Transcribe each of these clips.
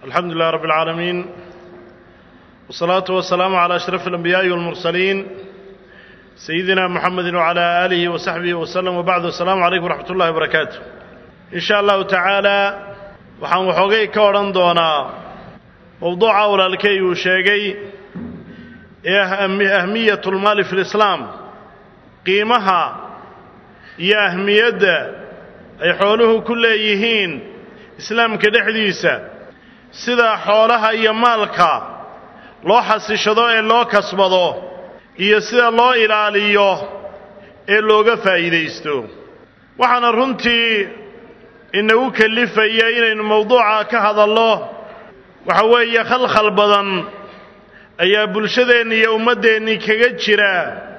alxamdu lilah rab اlcaalamiin wالsalaatu wasalaamu calى ashraf اlanbiyaaءi wاlmursaliin sayidina muxamedi wcalى aalihi wasaxbihi waslem wbacdu asalaamu calaykum wraxmat ullahi wbarakaatu in sha allahu tacaala waxaan waxoogay ka odhan doonaa mowduuca walaalkay uu sheegay ee ahmiyat اlmaali fi اlislaam qiimaha iyo ahmiyadda ay xooluhu ku leeyihiin islaamka dhexdiisa sida xoolaha iyo maalka loo xasishado ee loo kasbado iyo sida loo ilaaliyo ee looga faa'iidaysto waxaana runtii inagu kellifaya inaynu mowduuca ka hadallo waxa weeye khalkhal badan ayaa bulshadeenni iyo ummaddeennii kaga jira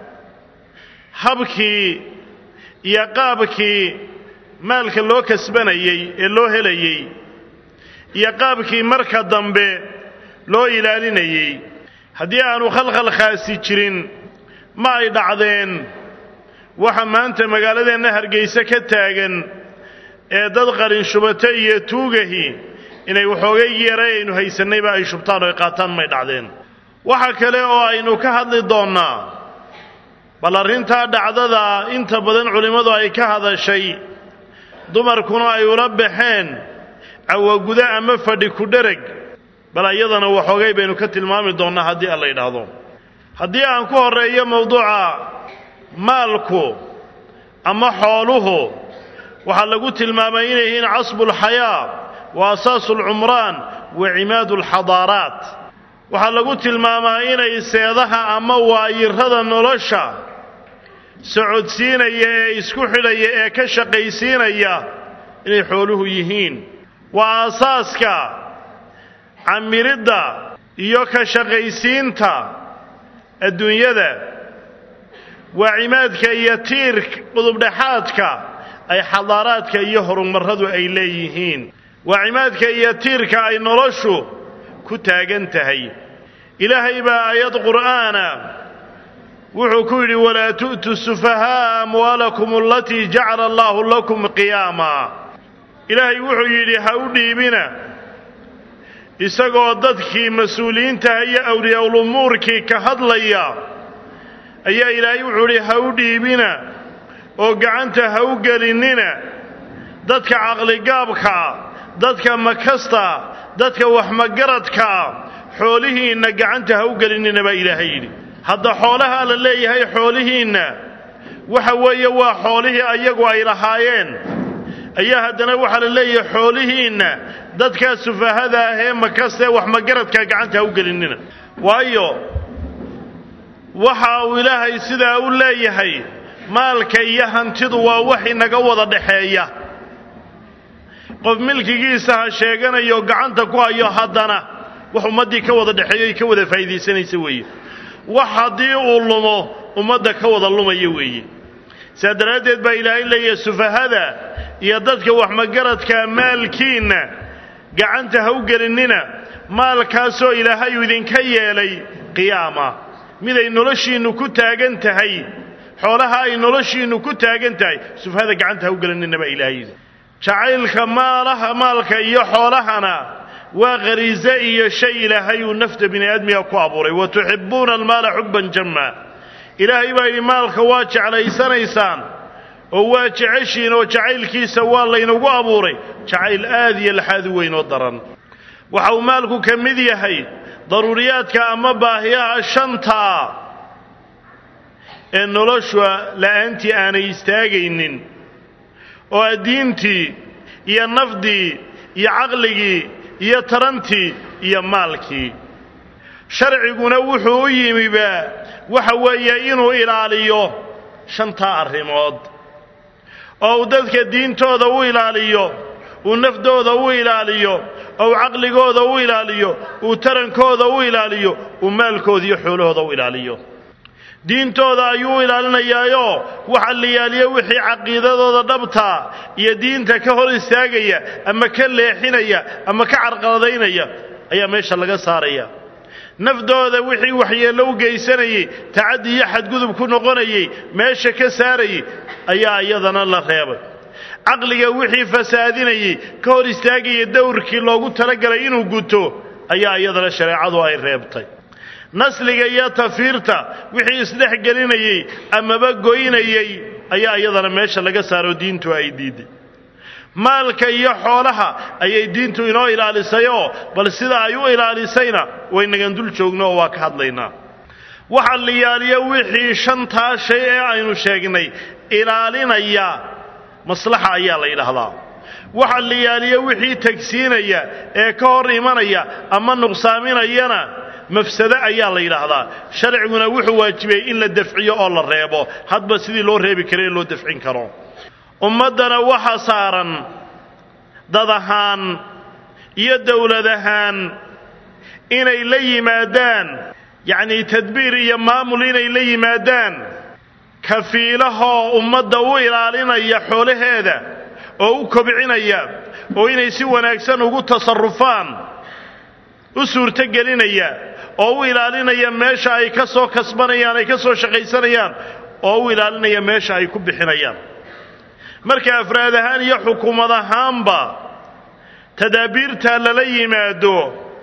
habkii iyo qaabkii maalka loo kasbanayey ee loo helayey iyo qaabkii marka dambe loo ilaalinayey haddii aanu khalkhalkaasi jirin ma ay dhacdeen waxa maanta magaaladeenna hargayse ka taagan ee dad qalin shubato iyo tuugahi inay waxoogay yeeray aynu haysannayba ay shubtaan oo ay qaataan may dhacdeen waxa kale oo aynu ka hadli doonnaa bal arrintaa dhacdada inta badan culimmadu ay ka hadashay dumarkuna ay ula baxeen cawagudo ama fadhi ku dhereg bal iyadana waxoogay baynu ka tilmaami doonnaa haddii alla yidhaahdo haddii aan ku horreeyo mowduuca maalku ama xooluhu waxaa lagu tilmaamay inay yihiin casbulxayaa wa asaasulcumraan wa cimaadu alxadaaraat waxaa lagu tilmaamaa inay seedaha ama waayirada nolosha socodsiinaya ee isku xidhaya ee ka shaqaysiinaya inay xooluhu yihiin waa aasaaska camiridda iyo ka shaqaysiinta adduunyada waa cimaadka iyo tiirka qudubdhexaadka ay xadaaraadka iyo horumarradu ay leeyihiin waa cimaadka iyo tiirka ay noloshu ku taagan tahay ilaahay baa aayad qur'aana wuxuu ku yidhi walaa tu'tu sufahaa'a amwaalakum alatii jacala allaahu lakum qiyaama ilaahay wuxuu yidhi ha u dhiibina isagoo dadkii mas-uuliyiintaha iyo awliyaulumuurkii ka hadlaya ayaa ilaahay wuxuu yidhi ha u dhiibina oo gacanta ha u gelinnina dadka caqligaabkaa dadka makasta dadka waxmagaradkaa xoolihiinna gacanta ha u gelinnina baa ilaahay yidhi hadda xoolahaa la leeyahay xoolihiinna waxa weeye waa xoolihii ayagu ay lahaayeen ayaa haddana waxaa la leeyahay xoolihiinna dadkaa sufahada ah ee makastaee waxmagaradkaa gacanta ha u gelinnina waayo waxa uu ilaahay sidaa u leeyahay maalka iyo hantidu waa wax inaga wada dhaxeeya qof milkigiisa ha sheeganayo gacanta ku hayo haddana wax ummaddii ka wada dhexeeyo ay ka wada faa'iidaysanaysa weeye wax haddii uu lumo ummadda ka wada lumaya weeye saa daraaddeed baa ilaahay leeyahay sufahada iyo dadka waxmagaradka maalkiinna gacanta ha u gelinnina maalkaasoo ilaahay uu idinka yeelay qiyaama miday noloshiinnu ku taagan tahay xoolaha ay noloshiinnu ku taagan tahay sufahada gacanta ha u gelinnina baa ilaahay yidhi jacaylka maalaha maalka iyo xoolahana waa khariise iyo shay ilaahay uu nafta bini aadmiga ku abuuray wa tuxibbuuna almaala xubban jamma ilaahay baa yidhi maalka waa jeclaysanaysaan oo waa jeceshiin oo jacaylkiisa waa laynagu abuuray jacayl aad iyo laxaad u weyn oo daran waxa uu maalku ka mid yahay daruuriyaadka ama baahiyaha shantaa ee nolosha la'aantii aanay istaagaynin oo addiintii iyo nafdii iyo caqligii iyo tarantii iyo maalkii sharciguna wuxuu u yimiba waxa weeye inuu ilaaliyo shantaa arrimood oo uu dadka diintooda u ilaaliyo uu nafdooda u ilaaliyo ou caqligooda u ilaaliyo uu tarankooda u ilaaliyo uu maalkooda iyo xoolahooda u ilaaliyo diintooda ayuu ilaalinayaayo waxa la yaaliyo wixii caqiidadooda dhabtaa iyo diinta ka hor istaagaya ama ka leexinaya ama ka carqaladaynaya ayaa meesha laga saaraya nafdooda wixii waxyeello u geysanayey tacaddi iyo xadgudub ku noqonayey meesha ka saarayey ayaa iyadana la reebay caqliga wixii fasaadinayey ka hor istaagaya dowrkii loogu talagalay inuu guto ayaa iyadana shareecadu ay reebtay nasliga iyo tafiirta wixii isdhex gelinayey amaba goynayey ayaa iyadana meesha laga saaro diintu ay diiday maalka iyo xoolaha ayay diintu inoo ilaalisayoo bal sida ay u ilaalisayna waynagan dul joogno oo waa ka hadlaynaa waxa liyaaliya wixii shantaa shay ee aynu sheegnay ilaalinaya maslaxa ayaa la yidhaahdaa waxa liyaaliya wixii tagsiinaya ee ka hor imanaya ama nuqsaaminayana mafsado ayaa la yidhaahdaa sharciguna wuxuu waajibiyey in la dafciyo oo la reebo hadba sidii loo reebi kara in loo dafcin karo ummaddana waxa saaran dad ahaan iyo dowlad ahaan inay la yimaadaan yacnii tadbiir iyo maamul inay la yimaadaan kafiilahoo ummadda u ilaalinaya xoolaheeda oo u kobcinaya oo inay si wanaagsan ugu tasarufaan u suurtogelinaya oo u ilaalinaya meesha ay ka soo kasbanayaan ay ka soo shaqaysanayaan oo u ilaalinaya meesha ay ku bixinayaan marka afraad ahaan iyo xukuumad ahaanba tadaabiirtaa lala yimaado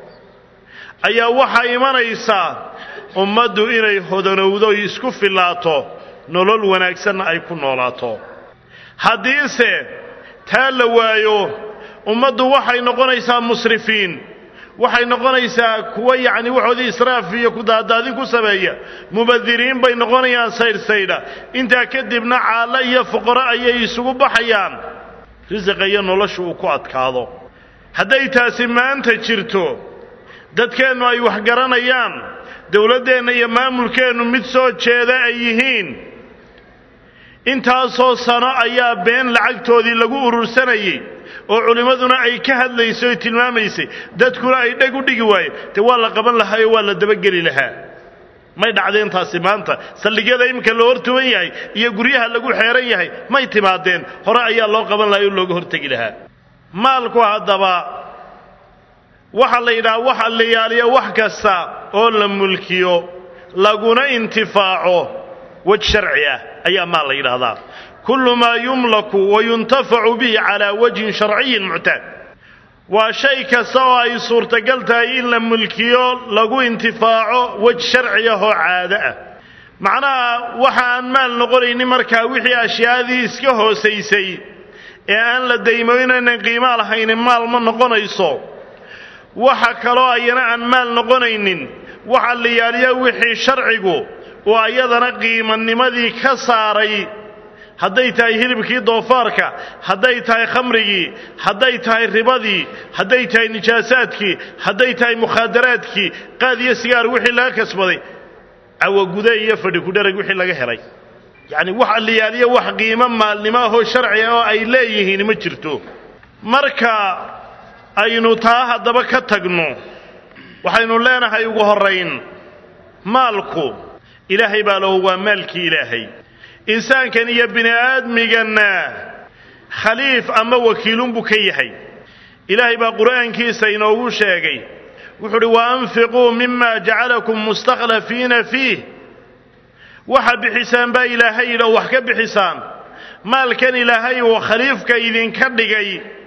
ayaa waxaa imanaysaa ummaddu inay hodanowdo isku fillaato nolol wanaagsanna ay ku noolaato haddiise taa la waayo ummaddu waxay noqonaysaa musrifiin waxay noqonaysaa kuwa yacni waxoodii israaf iyo kudaadaadin ku sameeya mubadiriin bay noqonayaan saydhsaydha intaa kadibna caallo iyo fuqaro ayay isugu baxayaan risiqa iyo nolosha uu ku adkaado hadday taasi maanta jirto dadkeennu ay wax garanayaan dowladdeenna iyo maamulkeennu mid soo jeeda ay yihiin intaasoo sano ayaa been lacagtoodii lagu urursanayey oo culimmaduna ay ka hadlaysay oy tilmaamaysay dadkuna ay dheg u dhigi waayeen dee waa la qaban lahaa oo waa la dabageli lahaa may dhacdeen taasi maanta saldhigyada iminka loo hortuban yahay iyo guryaha lagu xeeran yahay may timaadeen hore ayaa loo qaban lahaa oo looga hortegi lahaa maalku haddaba waxa la yidhaha waxa la yaaliya wax kasta oo la mulkiyo laguna intifaaco wej sharci ah ayaa maal la yidhaahdaa kullu maa yumlaku wa yuntafacu bihi calaa wajhin sharciyin muctaad waa shay kasta oo ay suurtagal tahay in la mulkiyo lagu intifaaco wej sharci ah oo caado ah macnaha waxa aan maal noqonaynin markaa wixii ashyaadii iska hoosaysay ee aan la daymoynaynan qiimaa lahaynin maal ma noqonayso waxa kaloo ayana aan maal noqonaynin waxa la yaaliya wixii sharcigu oo ayadana qiimanimadii ka saaray hadday tahay hilibkii doofaarka hadday tahay khamrigii hadday tahay ribadii hadday tahay nijaasaadkii hadday tahay mukhaadaraadkii qaad iyo sigaar wixii laga kasbaday cawagude iyo fadhi kudharag wixii laga helay yacni wax alliyaaliya wax qiimo maalnimo ahoo sharci ah oo ay leeyihiin ma jirto marka aynu taa haddaba ka tagno waxaynu leenahay ugu horrayn maalku ilaahay baa lahu waa maalkii ilaahay insaankan iyo bini aadmiganna khaliif ama wakiilunbuu ka yahay ilaahay baa qur'aankiisa inoogu sheegay wuxuu uhi wa anfiquu mima jacalakum mustakhlafiina fiih waxa bixisaan baa ilaahay yidhi oo wax ka bixisaan maalkan ilaahay uu khaliifka idinka dhigay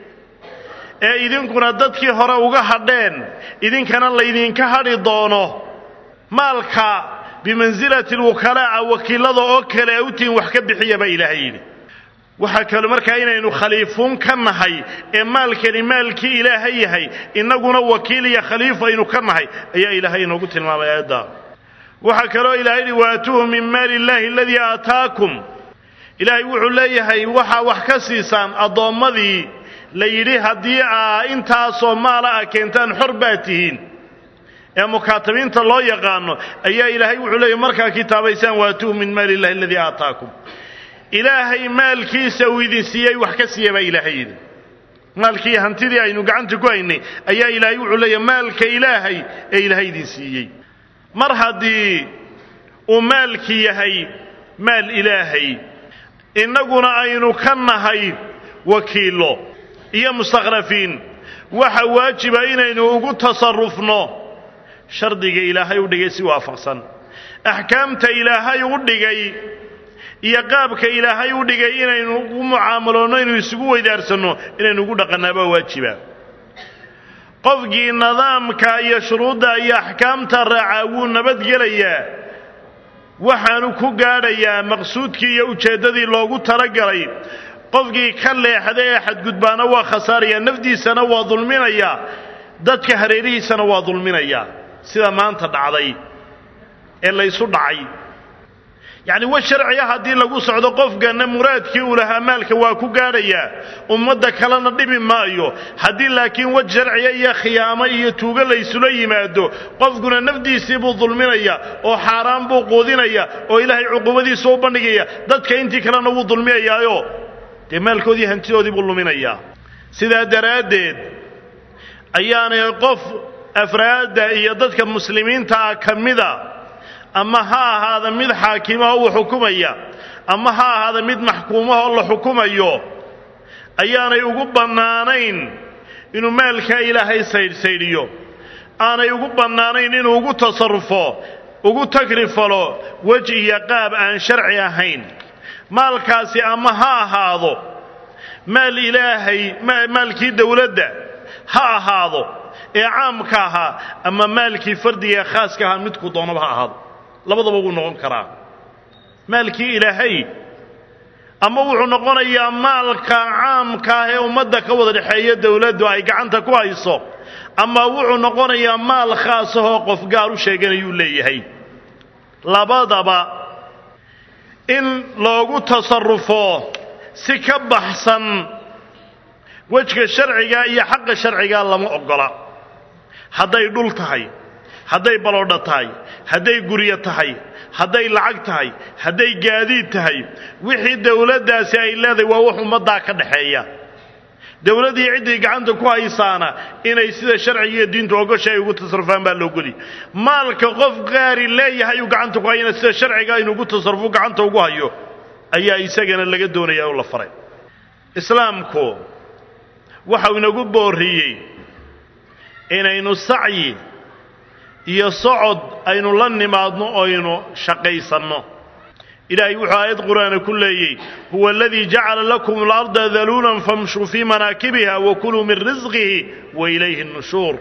ee idinkuna dadkii hore uga hadheen idinkana laydinka hadhi doono maalka bimansilati alwukalaa'a wakiilada oo kale u tihin wax ka bixiya baa ilaahay yidhi waxaa kale markaa inaynu khaliifuun ka nahay ee maalkani maalkii ilaahay yahay innaguna wakiil iyo khaliif aynu ka nahay ayaa ilaahay inoogu tilmaamay aayadda waxaa kaloo ilahay yidhi waatuuhu min maali illaahi aladii aataakum ilaahay wuxuu leeyahay waxaa wax ka siisaan addoommadii la yidhi haddii aa intaasoo maala ah keentaan xor baa tihiin ee mukaatabiinta loo yaqaano ayaa ilaahay wuxuu leeyahy markaa kitaabaysaan waatuuhu min maali illahi aladii aataakum ilaahay maalkiisa uu idin siiyey wax ka siiya baa ilaahay yidhi maalkii hantidii aynu gacanta ku haynay ayaa ilaahay wuxuu leeyahy maalka ilaahay ee ilaahay idin siiyey mar haddii uu maalki yahay maal ilaahay innaguna aynu ka nahay wakiillo iyo mustakhlafiin waxa waajiba inaynu ugu tasarufno shardiga ilaahay u dhigay si waafaqsan axkaamta ilaahay u dhigay iyo qaabka ilaahay u dhigay inaynu ugu mucaamaloonno inuu isugu weydaarsanno inaynu ugu dhaqannaabaa waajiba qofkii nidaamka iyo shuruudda iyo axkaamta raacaa wuu nabadgelayaa waxaanu ku gaadhayaa maqsuudkii iyo ujeeddadii loogu talagalay qofkii ka leexda ee xadgudbaana waa khasaaraya nafdiisana waa dulminayaa dadka hareerihiisana waa dulminayaa sida maanta dhacday ee laysu dhacay yacni wa sharciga haddii lagu socdo qofkana muraadkii uu lahaa maalka waa ku gaadhayaa ummadda kalena dhibi maayo haddii laakiin waj sharciga iyo khiyaamo iyo tuugo laysula yimaado qofkuna nafdiisii buu dulminaya oo xaaraan buu quudinaya oo ilaahay cuqubadiisa u bandhigaya dadka intii kalena wuu dulminayaayo dee maalkoodii hantidoodii buu luminayaa sidaa daraaddeed ayaanay qof afraadda iyo dadka muslimiinta ah ka mida ama ha ahaada mid xaakimahoo u xukumaya ama ha ahaada mid maxkuumahoo la xukumayo ayaanay ugu bannaanayn inuu maalkaa ilaahay saydhsaydhiyo aanay ugu bannaanayn inuu ugu tasarrufo ugu tagrifalo wej iyo qaab aan sharci ahayn maalkaasi ama ha ahaado maal ilaahay maalkii dowladda ha ahaado ee caamka ahaa ama maalkii fardiga ee khaaska ahaa midku doonaba ha ahaado labadaba wuu noqon karaa maalkii ilaahay ama wuxuu noqonayaa maalka caamka ah ee ummadda ka wada dhexeeya dowladdu ay gacanta ku hayso ama wuxuu noqonayaa maal khaasahoo qof gaar u sheeganayuu leeyahay labadaba in loogu tasarrufo si ka baxsan wejka sharciga iyo xaqa sharciga lama oggola hadday dhul tahay hadday baloodha tahay hadday guryo tahay hadday lacag tahay hadday gaadiid tahay wixii dowladdaasi ay leedahay waa wax ummaddaa ka dhaxeeya dowladdii ciddii gacanta ku haysaana inay sida sharciga iyo diintu ogosha ay ugu tasarufaan baa loogoli maalka qof qaari leeyahay uu gacanta ku hayana sida sharciga inuu ugu tasarufo gacanta ugu hayo ayaa isagana laga doonaya oo la faray islaamku waxau inagu boorriyey inaynu sacyi iyo socod aynu la nimaadno oynu shaqaysanno ilaahay wuxuu aayad qur'aana ku leeyey huwa aladii jacala lakum alarda daluulan famshuu fii manaakibiha wakuluu min risqihi wa ilayhi nnushuur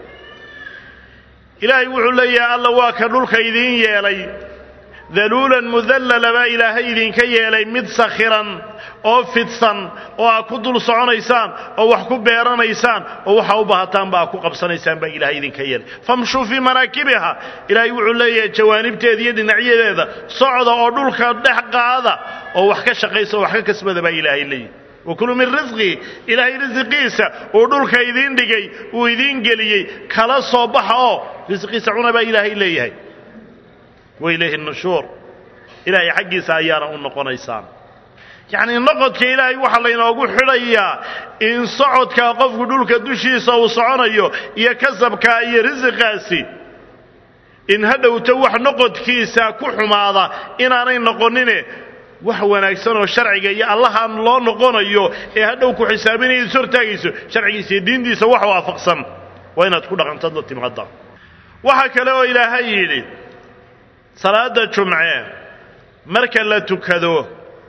ilaahay wuxuu leeyahay alla waa ka dhulka idiin yeelay daluulan mudallala baa ilaahay idinka yeelay mid sakhiran oo fidsan oo aad ku dul soconaysaan oo wax ku beeranaysaan oo waxa u bahataanba aad ku qabsanaysaan baa ilaahay idinka yeelay famshuu fii manaakibiha ilaahay wuxuu leeyahay jawaanibteeda iyo dhinacyadeeda socda oo dhulka dhex qaada oo wax ka shaqaysa oo wax ka kasbada baa ilaahay leeyahay wakuluu min risqihi ilaahay risiqiisa uu dhulka idiin dhigay uu idiin geliyey kala soo baxa oo risqiisa cuna baa ilaahay leeyahay wa ilayhi nushuur ilaahay xaggiisa ayaana u noqonaysaan yacnii noqodka ilaahay waxaa laynoogu xidhayaa in socodkaa qofku dhulka dushiisa uu soconayo iyo kasabkaa iyo risiqaasi in ha dhowto wax noqodkiisa ku xumaada inaanay noqonine wax wanaagsan oo sharciga iyo allahan loo noqonayo ee hadhow ku xisaabinaya is hortaagayso sharcigiisa iyo diintiisa wax waafaqsan waa inaad ku dhaqantaad la timaada waxaa kale oo ilaahay yidhi salaada jumce marka la tukado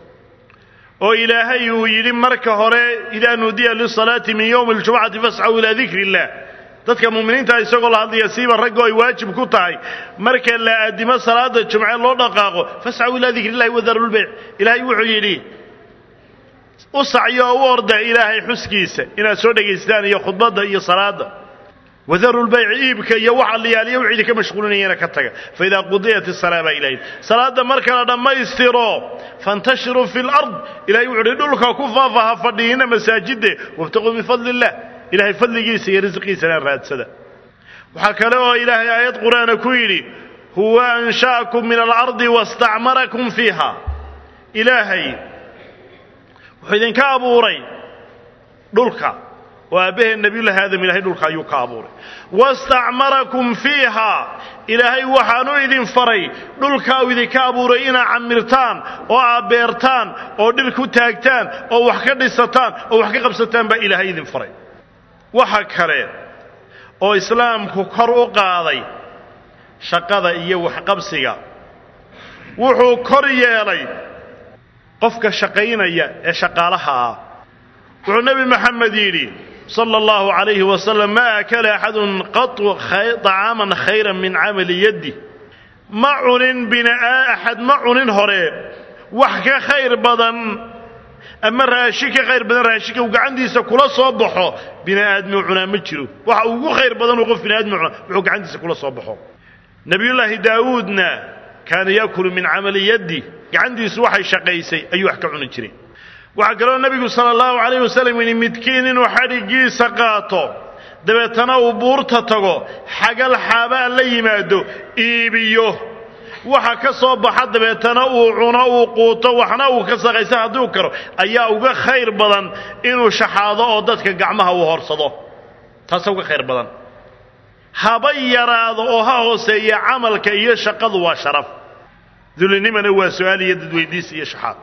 oo ilaahay uu yidhi marka hore idaa nuudiya lisalaati min yowmi aljumcati fascaw ilaa dikri illah dadka muuminiinta isagoo la hadlaya siiba raggo ay waajib ku tahay marka la addimo salaada jumce loo dhaqaaqo fascaw ilaa dikri illahi wadarulbeyc ilaahay wuxuu yidhi u sacyo oo u orda ilaahay xuskiisa inaad soo dhagaystaan iyo khudbadda iyo salaadda wadaru lbayc iibka iyo waxa liyaaliya wixii idinka mashquulinayana ka taga faidaa qudiyat isalaa baa ilahay salaadda marka la dhammaystiro fantashiruu fi lard ilahay wuxu uhi dhulka ku faafa ha fadhiina masaajide wabtaquu bifadli illah ilahay fadligiisa iyo risqiisana raadsada waxaa kale oo ilaahay aayad qur'aana ku yidhi huwa ansha'akum min alardi wastacmarakum fiiha ilaahay wuxuu idinka abuuray dhulka oo aabbaheen nebiyullaahi aadam ilahay dhulka ayuu ka abuuray wastacmarakum fiiha ilaahay waxaanu idin faray dhulkaa uu idinka abuuray inaad camirtaan oo aad beertaan oo dhir ku taagtaan oo wax ka dhisataan oo wax ka qabsataan baa ilaahay idin faray waxa kale oo islaamku kor u qaaday shaqada iyo waxqabsiga wuxuu kor yeelay qofka shaqaynaya ee shaqaalaha ah wuxuu nebi maxamed yidhi sala allahu calayhi wasalam maa akala axadun qatu طacaaman khayran min camali yaddi ma cunin bina axad ma cunin hore wax ka khayr badan ama raashin ka khayr badan raashinka uu gacantiisa kula soo baxo bini aadmi cunaa ma jiro waxa ugu khayr badan uu qof bini aadmi cunaa wuxuu gacantiisa kula soo baxo nebiyullaahi daawuudna kaana yaakulu min camali yaddi gacantiisu waxay shaqaysay ayuu wax ka cuni jiray waxaa kaloo nebigu sala allahu calayh wasalam yidhi midkiin inuu xadhiggiisa qaato dabeetana uu buurta tago xagal xaabaa la yimaado iibiyo waxa ka soo baxa dabeetana uu cuno uu quuto waxna uu ka saqaysa hadduu karo ayaa uga khayr badan inuu shaxaado oo dadka gacmaha uu horsado taasa uga khayr badan haba yaraado oo ha hooseeya camalka iyo shaqadu waa sharaf dulinimana waa su-aal iyo dadweydiis iyo shaxaad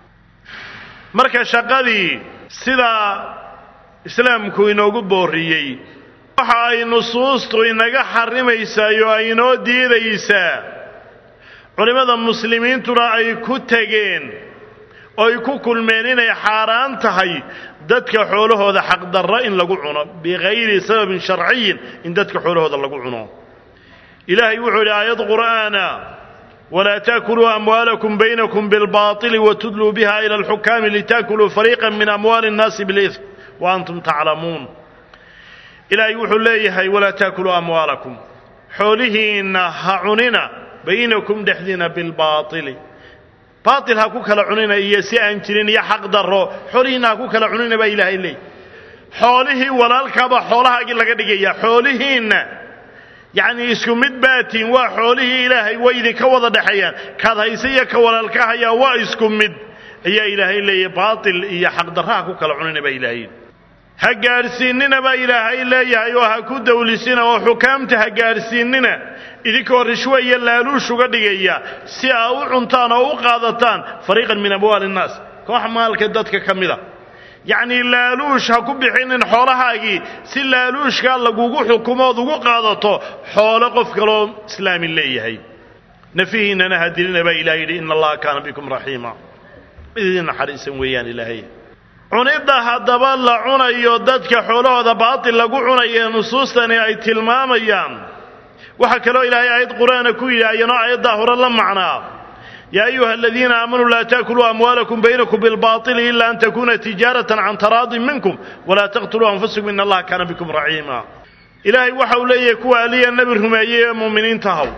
marka shaqadii sidaa islaamku inoogu booriyey waxa ay nusuustu inaga xarimaysaa oo ay inoo diidaysaa culimmada muslimiintuna ay ku tegeen oo ay ku kulmeen inay xaaraan tahay dadka xoolahooda xaqdarra in lagu cuno bikayri sababin sharciyin in dadka xoolahooda lagu cuno ilaahay wuxuu idhi aayad qur'aana walaa taakuluu amwaalakum baynakum bilbaطili watudluu biha ila alxukaami litaakuluu fariiqa min amwaali اnnaasi biاlإثm wa antum taclamuun ilaahay wuxuu leeyahay walaa taakuluu amwaalakum xoolihiinna ha cunina baynakum dhexdiina bilbaaili baail ha ku kala cunina iyo si aan jirin iyo xaq darro xoolihiinna ha ku kala cunina baa ilaahay leey xoolihii walaalkaabaa xoolahaagii laga dhigaya xoolihiinna yacnii isku mid baatiin waa xoolihii ilaahay way idinka wada dhexeeyaan kaad hayse iyo ka walaalka hayaa waa isku mid ayaa ilaahay leeyahy baail iyo xaqdarro ha ku kala cunina baa ilaahay ha gaadhsiinnina baa ilaahay leeyahay oo ha ku dawlisina oo xukaamta ha gaadhsiinnina idinkoo rishwe iyo laaluush uga dhigaya si aa u cuntaan oo u qaadataan fariiqan min amwaali innaas koox maalka dadka ka mida yacnii laaluush ha ku bixinin xoolahaagii si laaluushkaa lagugu xukumood ugu qaadato xoolo qof kaloo islaamin leeyahay nafihiinnana ha dilina baa ilahay yidhi ina allaha kaana bikum raxiima mid idin naxariisan weeyaan ilaahay cunidda haddaba la cunayo dadka xoolahooda baatil lagu cunayo nusuustani ay tilmaamayaan waxaa kaloo ilaahay aayad qur'aana ku yidhi ayanoo aayaddaa hore la macnaa yaa ayuha aladiina aamanuu laa taakuluu amwaalakum baynakum bilbaطili ila an takuna tijaaratan can taraadin minkum walaa taqtuluu anfusakum in allaha kaana bikum raxiima ilaahay waxa uu leeyahay kuwa aliya nebi rumeeyey ee muuminiinta haw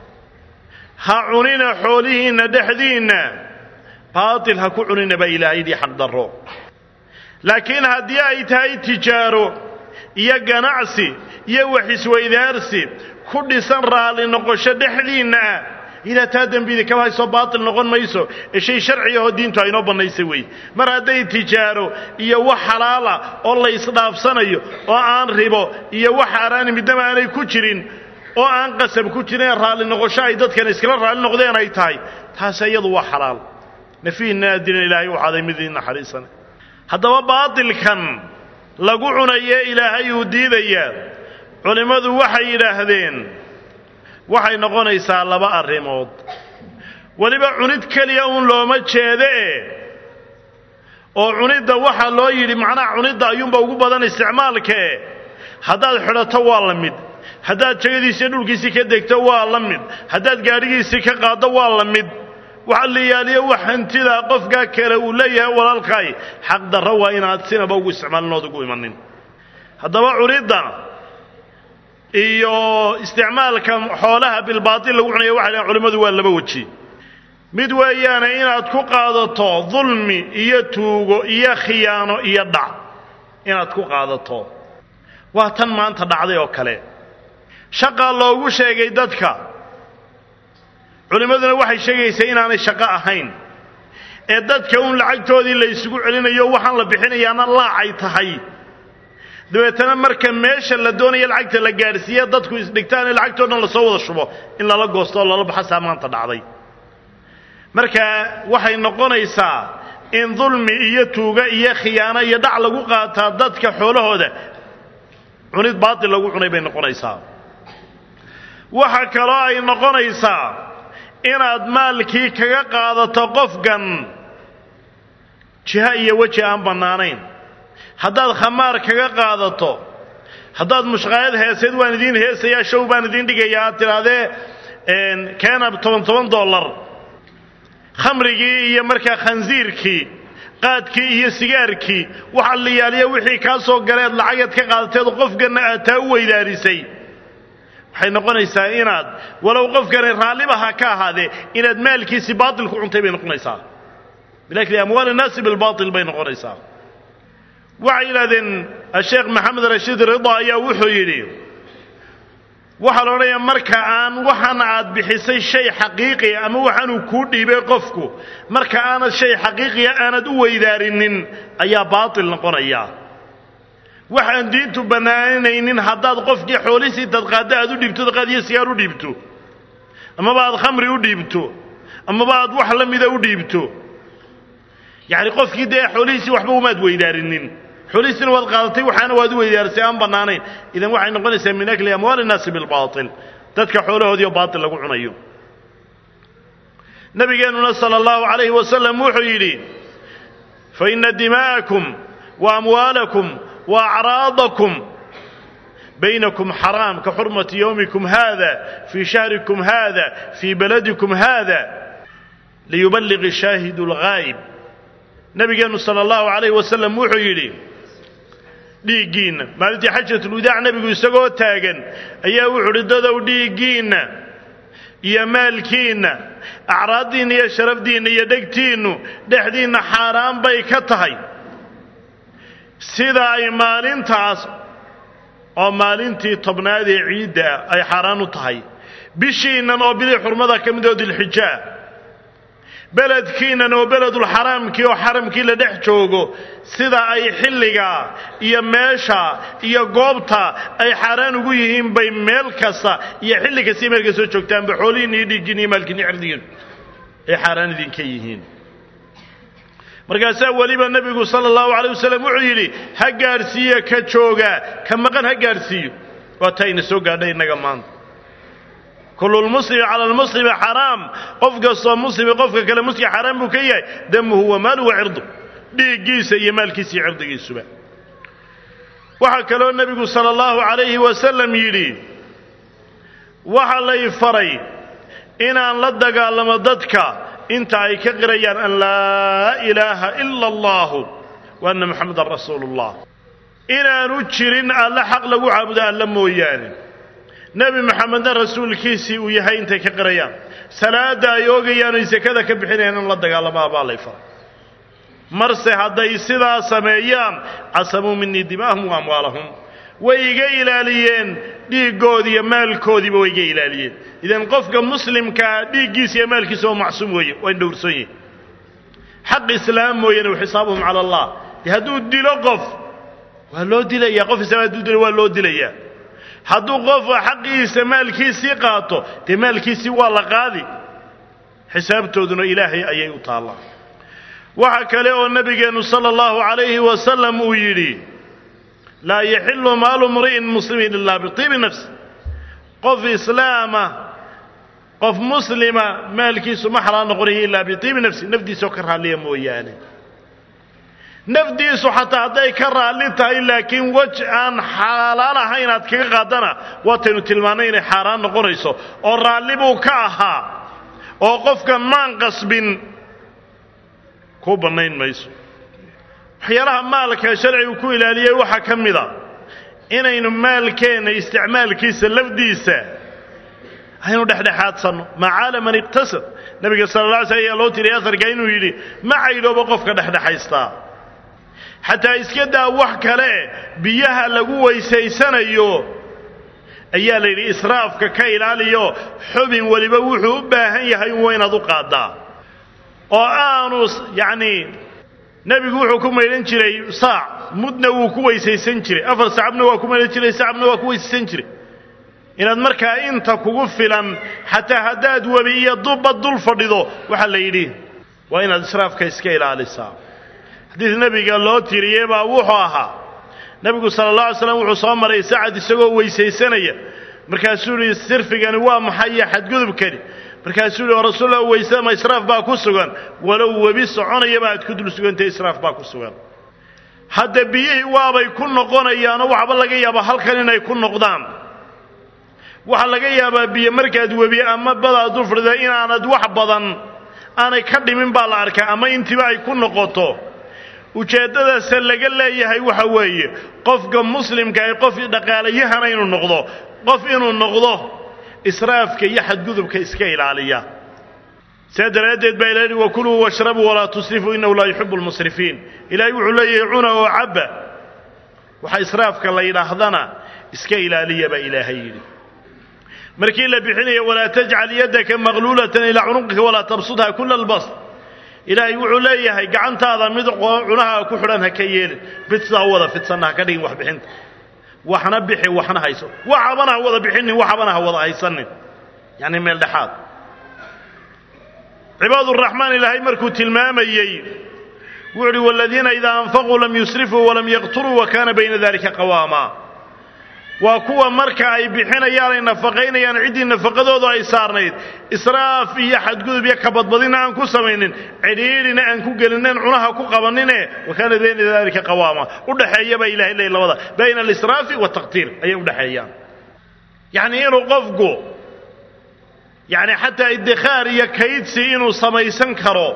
ha cunina xoolihiinna dhexdiinna baatil ha ku cunina baa ilaahay yidhi xaq darro laakiin haddii ay tahay tijaaro iyo ganacsi iyo wax isweydaarsi ku dhisan raalli noqosho dhexdiinna ah idaa taa dembidi kama haysoo baatil noqon mayso ee shay sharciga oo diintu aynoo bannaysay weeye mar hadday tijaaro iyo wax xalaala oo la isdhaafsanayo oo aan ribo iyo wax xaaraani midnaba aanay ku jirin oo aan qasab ku jirin raalli noqosho ay dadkan iskala raalli noqdeen ay tahay taasi iyadu waa xalaal nafihinna adina ilaahay waxaaday mid idin naxariisana haddaba baatilkan lagu cunaye ilaahay uu diidayaa culimmadu waxay yidhaahdeen waxay noqonaysaa laba arrimood weliba cunid keliya uun looma jeedoe oo cunidda waxaa loo yidhi macnaha cunidda ayuunba ugu badan isticmaalkae haddaad xidhato waa la mid haddaad jegadiisii dhulkiisii ka degto waa la mid haddaad gaadhigiisii ka qaaddo waa la mid waxa la yaaliyo wax hantidaa qofkaa kale uu leeyahay walaalkaay xaq darro waa inaad sinaba ugu isticmaalinood ugu imanin haddaba cunidda iyo isticmaalka xoolaha bilbaatil lagu cunaya waxay dhahen culimmadu waa laba weji mid weeyaane inaad ku qaadato dulmi iyo tuugo iyo khiyaano iyo dhac inaad ku qaadato waa tan maanta dhacday oo kale shaqaa loogu sheegay dadka culimmaduna waxay sheegaysaa inaanay shaqo ahayn ee dadka uun lacagtoodii la ysugu celinayo waxaan la bixinayaana laacay tahay dabeetana marka meesha la doonaya lacagta la gaadhsiiya dadku isdhigtaan ee lacagtoo dhan lasoo wada shubo in lala goosto oo lala baxasaa maanta dhacday marka waxay noqonaysaa in dulmi iyo tuuga iyo khiyaano iyo dhac lagu qaataa dadka xoolahooda cunid baatil lagu cunay bay noqonaysaa waxa kaloo ay noqonaysaa inaad maalkii kaga qaadato qofkan jiha iyo weji aan bannaanayn haddaad khamaar kaga qaadato haddaad mushqaayad heeseed waan idiin heesayaa show baan idiin dhigayaa aad tidhaahdee keena toban toban dollar khamrigii iyo markaa khansiirkii qaadkii iyo sigaarkii waxa la yaaliya wixii kaa soo galeed lacageed ka qaadateed qofkanna aad taa u weydaarisay waxay noqonaysaa inaad walow qofkani raalliba ha ka ahaadee inaad maalkiisi baatil ku cuntay bay noqonaysaa bilakli amwaal innaasi bilbaatil bay noqonaysaa waxay yidhahdeen asheekh maxamed rashiid rida ayaa wuxuu yidhi waxaa la odhanayaa marka aan waxan aad bixisay shay xaqiiqiya ama waxaanuu kuu dhiibay qofku marka aanad shay xaqiiqiya aanad u weydaarinin ayaa baatil noqonaya waxaan diintu bannaanaynin haddaad qofkii xoolisiid dadqaadda aad u dhiibto dadqaad iyo sigaar u dhiibto amaba aad khamri u dhiibto amaba aad wax la mida u dhiibto yacni qofkii dee xoolihiisii waxba umaad weydaarinin xoolihiisina waad qaadatay waxaana waad u weydaarisay aan bannaanayn idan waxay noqonaysaa min akli amwaali innaasi bilbaatil dadka xoolahoodiio baatil lagu cunayo nabigeennuna sala allahu calayhi wasalam wuxuu yidhi fa inna dimaa'akum wa amwaalakum wa acraadakum baynakum xaraam ka xurmati yowmikum hada fii shahrikum hada fii baladikum hada liyuballiqi shaahidu alghaayib nabigeennu sala allahu calayhi wasalam wuxuu yidhi dhiiggiinna maalintii xajatulwadaac nebigu isagoo taagan ayaa wuxuu uhi dadow dhiiggiinna iyo maalkiinna acraaddiinna iyo sharafdiinna iyo dhegtiinnu dhexdiinna xaaraan bay ka tahay sida ay maalintaas oo maalintii tobnaad ee ciidda ay xaaraan u tahay bishiinnan oo bidii xurmada ka mid oo dilxijaa beledkiinnan oo beledulxaraamkii oo xaramkii la dhex joogo sida ay xilliga iyo meesha iyo goobta ay xaaraan ugu yihiin bay meel kasta iyo xilli kasta meel kastoo joogtaanba xoolihiinna iyo dhiiggiinna iyo maalkiinna cirdigiin ay xaaraan idinka yihiin markaasaa weliba nebigu sala allahu calay wasalam wuxuu yidhi ha gaadhsiiyo ka jooga ka maqan ha gaadhsiiyo waa taa ina soo gaadhay innaga maanta kullu lmuslimi cala almuslimi xaraam qof kastoo muslimi qofka kale muslim xaraam buu ka yahay damuhu wa maaluhu wa cirdu dhiiggiisa iyo maalkiisa iyo cirdigiisuba waxaa kaloo nebigu sala allahu calayhi wasalam yidhi waxa lay faray inaan la dagaalamo dadka inta ay ka qirayaan an laa ilaaha ila allahu wa anna muxamadan rasuulu ullah inaanu jirin alle xaq lagu caabudo alla mooyaane nebi moxamedna rasuulkiisii uu yahay intay ka qirayaan salaadda ay oogayaan oy sekada ka bixinayaan in la dagaalamaa baa lay faray marse hadday sidaa sameeyaan casamuu minii dimaahum wa amwaalahum way iga ilaaliyeen dhiiggoodi iyo maalkoodiiba way iga ilaaliyeen idan qofka muslimkaa dhiiggiisa iyo maalkiisa oo macsuum weeye waa in dhowrsan yihin xaq islaam mooyane wa xisaabuhum cala allah dee hadduu dilo qof waa loo dilayaa qof islaam hadduu dilo waa loo dilayaa hadduu qof xaqiisa maalkiisii qaato dee maalkiisii waa la qaadi xisaabtooduna ilaahay ayay u taallaa waxa kale oo nebigeennu sala allahu calayhi wasalam uu yidhi laa yaxilu maalu mri'in muslimin ilaa bitiibi nafsi qof islaama qof muslima maalkiisu ma xalaal noqonayo ilaa bitiibi nafsi nafdiisoo ka raalliya mooyaane nafdiisu xataa hadday ka raalli tahay laakiin wej aan xalaal ahayn inaad kaga qaadana waataynu tilmaannay inay xaaraan noqonayso oo raalli buu ka ahaa oo qofka maan qasbin kuu bannayn mayso waxyaalaha maalka sharcigu ku ilaaliyey waxaa ka mid a inaynu maalkeenna isticmaalkiisa lafdiisa aynu dhexdhexaadsanno macaala man iqtasad nebiga sala alla alay slam ayaa loo tiriyay asarka inuu yidhi ma caydhooba qofka dhexdhexaystaa xataa iska daa wax kale biyaha lagu weysaysanayo ayaa la yidhi israafka ka ilaaliyo xubin weliba wuxuu u baahan yahay un waynaad u qaaddaa oo aanu yacnii nebigu wuxuu ku maydhan jiray saac mudna wuu ku weysaysan jiray afar sacabna waa ku maydhan jiray sacabna waa ku weysaysan jiray inaad markaa inta kugu filan xataa haddaad webi iyo dubba dul fadhido waxaa la yidhi waa inaad israafka iska ilaalisaa xadiis nebiga loo tiriyey baa wuxuu ahaa nebigu sala allah alay slam wuxuu soo maray sacad isagoo weysaysanaya markaasuu yihi sirfigani waa maxay iyo xadgudubkani markaasuu yihi oo rasuulla weysada ma israaf baa ku sugan walow webi soconayaba aad ku dul sugantay israaf baa ku sugan hadda biyihii waabay ku noqonayaanoo waxba laga yaabaa halkan inay ku noqdaan waxaa laga yaabaa biyo markaad webi ama badaad dul fadhida inaanad wax badan aanay ka dhimin baa la arkaa ama intiba ay ku noqoto ujeeddadaase laga leeyahay waxa weeye qofka muslimka ay qof dhaqaalayahana inuu noqdo qof inuu noqdo israafka iyo xadgudubka iska ilaaliya sidaa daraaddeed baa ilahi wakuluu washrabuu walaa tusrifuu innahu laa yuxibu lmusrifiin ilaahay wuxuu leeyahay cuna oo cabba waxa israafka la yidhaahdana iska ilaaliya baa ilaahay yidhi markii la bixinaya walaa tajcal yaddaka maqluulatan ilaa cunuqika walaa tabsudha kula albast ilaahay wuxuu leeyahay gacantaada mid cunaha ku xidhan ha ka yeelin mid sidaa u wada fidsanna ha ka dhigin wax bixinta waxna bixi waxna hayso waxabana ha wada bixinin waxabana ha wada haysanin yacni meel dhexaad cibaaduraxmaan ilaahay markuu tilmaamayey wuxu uhi waladiina idaa anfaquu lam yusrifuu walam yaqturuu wa kaana bayna dalika qawaama waa kuwa marka ay bixinayaan ay nafaqaynayaan ciddii nafaqadoodu ay saarnayd israaf iyo xadgudub iyo kabadbadina aan ku samaynin cidhiidhina aan ku gelinen cunaha ku qabanine wa kaana bayna dalika qawaama udhaxeeya baa ilahay leey labada bayna alisraafi wataqtiir ayay udhaxeeyaan yacnii inuu qofku yacni xataa iddikhaar iyo kaydsi inuu samaysan karo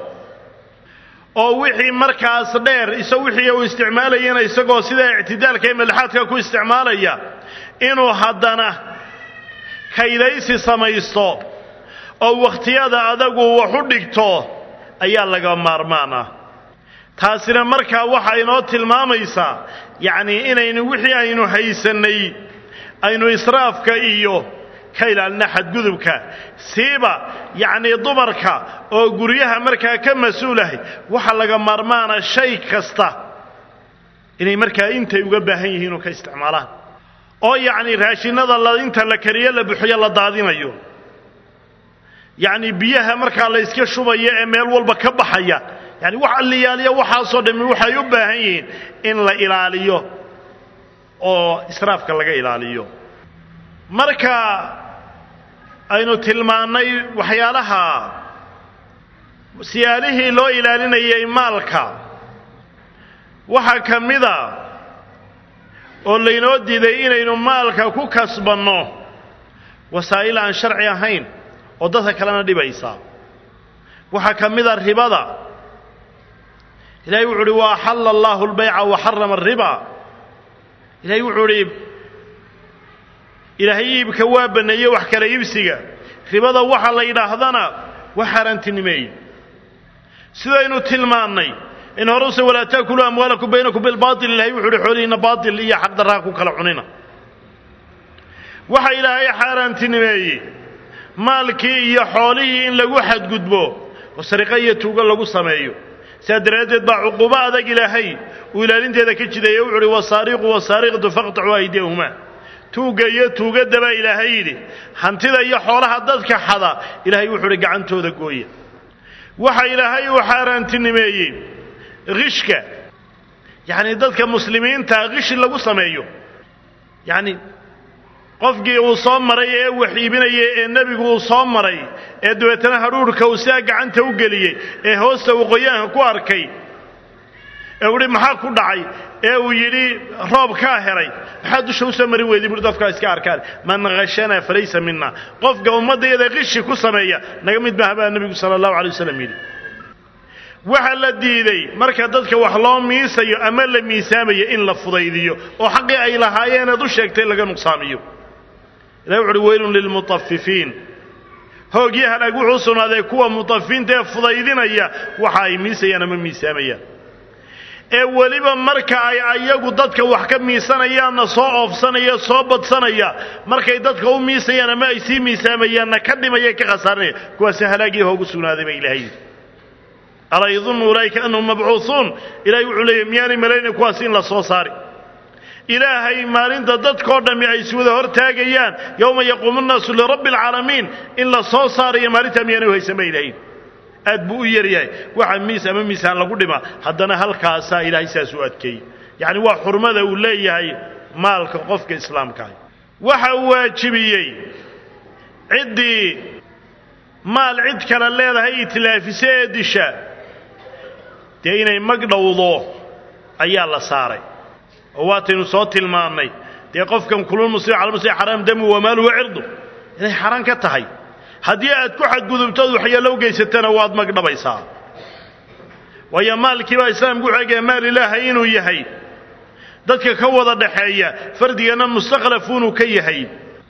oo wixii markaas dheer isa wixii uu isticmaalayana isagoo sidaa ictidaalka ee madaxaadka ku isticmaalaya inuu haddana kaydaysi samaysto oo wakhtiyada adagu wax u dhigto ayaa laga maarmaan ah taasina markaa waxa inoo tilmaamaysaa yacnii inaynu wixii aynu haysannay aynu israafka iyo ka ilaalina xadgudubka siiba yacnii dumarka oo guryaha markaa ka mas-uulahay waxa laga maarmaana shay kasta inay markaa intay uga baahan yihiin oo ka isticmaalaan oo yacnii raashinada la inta la kariyo la buxiyo la daadinayo yacnii biyaha markaa la yska shubaya ee meel walba ka baxaya yani wax alliyaaliya waxaasoo dhammi waxay u baahan yihiin in la ilaaliyo oo israafka laga ilaaliyo marka aynu tilmaannay waxyaalaha siyaalihii loo ilaalinayay maalka waxaa ka mida oo laynoo diiday inaynu maalka ku kasbanno wasaa'il aan sharci ahayn oo dadka kalena dhibaysa waxaa ka mida ribada ilahay wuxu uhi wa axalla allahu albayca wa xarama alriba ilahay wuxuu idhi ilaahay iibka waa banneeyey wax kala iibsiga ribada waxa la yidhaahdana waa xaaraantinimeeye sidaynu tilmaannay in horuse walaa taakuluu amwaalakum baynakum bilbaatil ilahay wuxu uhi xoolihiinna baatil iyo xaqdarraa ku kala cunina waxa ilaahay xaaraantinimeeyey maalkii iyo xoolihii in lagu xadgudbo oo sariqa iyo tuugo lagu sameeyo sidaa daraaddeed baa cuquubo adag ilaahay uu ilaalinteeda ka jideeye wuxu uhi wasaariqu wasaariqatu faqtacuu aydiyahumaa tuugga iyo tuugadda baa ilaahay yidhi hantida iyo xoolaha dadka xada ilaahay wuxuu uhi gacantooda gooya waxa ilaahay uu xaaraantinimeeyey khishka yacnii dadka muslimiinta khishi lagu sameeyo yacni qofkii uu soo maray ee wax iibinayay ee nebigu uu soo maray ee dabeetana hadhuudhka uu sidaa gacanta u geliyey ee hoosta uu qoyaanka ku arkay ee uhi maxaa ku dhacay ee uu yidhi roob kaa helay maxaa dusha u soo marin weyday buui dadkaa iska arkaan man khashana falaysa mina qofka ummaddayada qishi ku sameeya naga mid maaha baa nebigu sala allahu alay wasalam yidhi waxaa la diiday marka dadka wax loo miisayo ama la miisaamayo in la fudaydiyo oo xaqii ay lahaayeeneed u sheegtay laga nuqsaamiyo ilahi wuxu uhi weylun lilmutafifiin hoogyo halaag wuxuu sugnaaday kuwa mutafifiinta ee fudaydinaya waxa ay miisayaan ama miisaamayaan ee weliba marka ay ayagu dadka wax ka miisanayaanna soo oofsanaya soo badsanaya markay dadka u miisayaan ama ay sii miisaamayaanna ka dhimaya ka khasaaranaya kuwaasi halaagii hoogu sugnaaday ba ilahay yidhi alaa yadunnu ulaa'ika annahum mabcuusuun ilahay wuxuu leeyahy miyaanay malaynay kuwaas in la soo saari ilaahay maalinta dadkao dhammi ay iswada hor taagayaan yowma yaquumu nnaasu lirabbi alcaalamiin in la soo saarayo maalintaa miyaanay u haysan ba ilahay aad buu u yaryahay waxa miis ama miisaan lagu dhima haddana halkaasaa ilaahay saas u adkeeyey yacni waa xurmada uu leeyahay maalka qofka islaamkaah waxa uu waajibiyey ciddii maal cid kale leedahay itilaafiso ee disha dee inay mag dhowdo ayaa la saaray oo waataynu soo tilmaannay dee qofkan kulul muslim cala muslim xaraam damu wamaalu wa cirdu inay xaraan ka tahay haddii aad ku xadgudubtood waxyeello u geysatana waad mag dhabaysaa waayo maalkii baa islaamku wuxuu egaya maal ilaahay inuu yahay dadka ka wada dhaxeeya fardigana mustakhlafuunuu ka yahay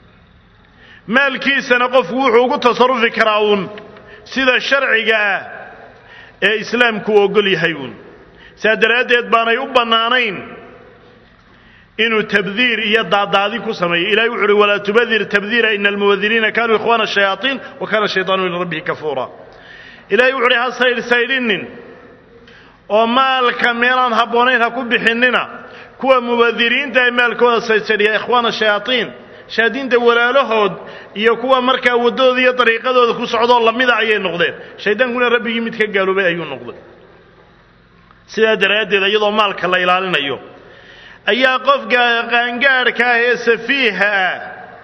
maalkiisana qofku wuxuu ugu tasarufi karaa uun sida sharciga ah ee islaamku ogol yahay uun saa daraaddeed baanay u bannaanayn inuu tabdiir iyo daadaadi ku sameeyo ilahay wuxu uhi walaa tubadir tabdiira ina almubadiriina kanuu ikhwaana shayaaiin wa kana shayطaanu lirabbihi kafuura ilahay wuxu uhi ha saydhsaydhinin oo maalka meelaan habboonayn ha ku bixinina kuwa mubadiriinta ee maalkooda saydsaydhiya ikhwaana shayaaiin shayaadiinta walaalahood iyo kuwa markaa waddadooda iyo dariiqadooda ku socdoo lamida ayay noqdeen shaydaankuna rabbigii mid ka gaaloobay ayuu noqday sidaa daraaddeed iyadoo maalka la ilaalinayo ayaa qofka qaangaadhka ah ee safiiha ah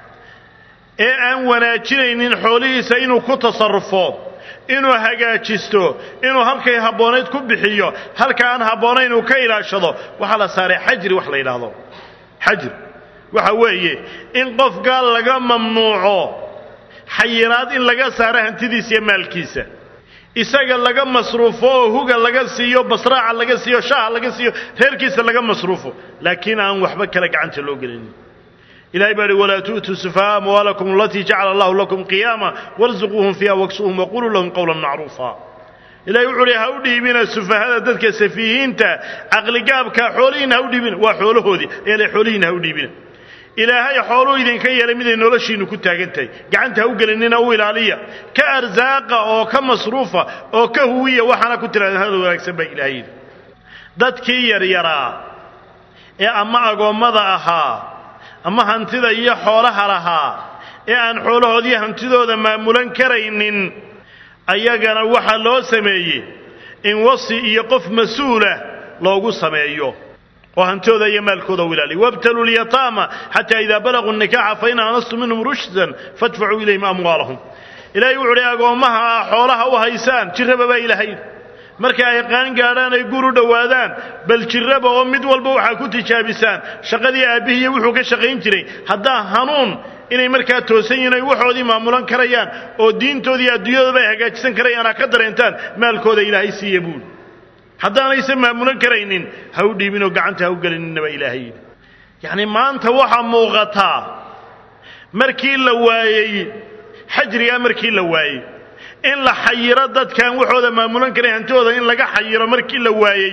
ee aan wanaajinaynin xoolihiisa inuu ku tasarrufo inuu hagaajisto inuu halkay habboonayd ku bixiyo halka aan habboonayn uu ka ilaashado waxaa la saaray xajri wax la yidhaahdo xajri waxa weeye in qofka laga mamnuuco xayiraad in laga saaro hantidiisa iyo maalkiisa isaga laga masruufo oo huga laga siiyo basraaca laga siiyo shaaha laga siiyo reerkiisa laga masruufo laakiin aan waxba kale gacanta loo gelinin ilahay baa hi walaa tu'tuu sufahaa amwaalakum alatii jacala allahu lakum qiyaama warzuquuhum fiiha waksuuhum waquluu lahum qowlan macruufa ilahay wuxuu uhi ha u dhiibina sufahada dadka safiihiinta caqligaabka xoolihiina ha u dhiibina waa xoolahoodii eele xoolihiina ha u dhiibina ilaahay xooluu idinka yeelay miday noloshiinnu ku taagan tahay gacanta ha u gelinina u ilaaliya ka arsaaqa oo ka masruufa oo ka huwiya waxaana ku tirahdeen hadal wanaagsan baa ilaahay yidhi dadkii yaryaraa ee ama agoommada ahaa ama hantida iyo xoolaha lahaa ee aan xoolahoodiiyo hantidooda maamulan karaynin ayagana waxaa loo sameeyey in wasi iyo qof mas-uulah loogu sameeyo oo hantooda iyo maalkooda u ilaaliya wabtaluu lyataama xataa idaa balaguu nikaxa fain aanastum minhum rushdan fadfacuu ilayhim amwaalahum ilahay wuxu uhi agoommaha ah xoolaha u haysaan jirraba baa ilaahay marka ay qaan gaadhaan ay gur u dhowaadaan bal jirraba oo mid walba waxaa ku tijaabisaan shaqadii aabbihiiyo wuxuu ka shaqayn jiray haddaa hanuun inay markaa toosan yihin ay waxoodii maamulan karayaan oo diintoodii iyo adduunyadoodaba ay hagaajisan karayaan ha ka dareentaan maalkooda ilaahay siiya buuli haddaanaysan maamulan karaynin ha u dhiibinoo gacanta ha u gelininaba ilaahay yidhi yacni maanta waxaa muuqataa markii la waayey xajrigaa markii la waayey in la xayiro dadkaan waxooda maamulan karayn hantooda in laga xayiro markii la waayey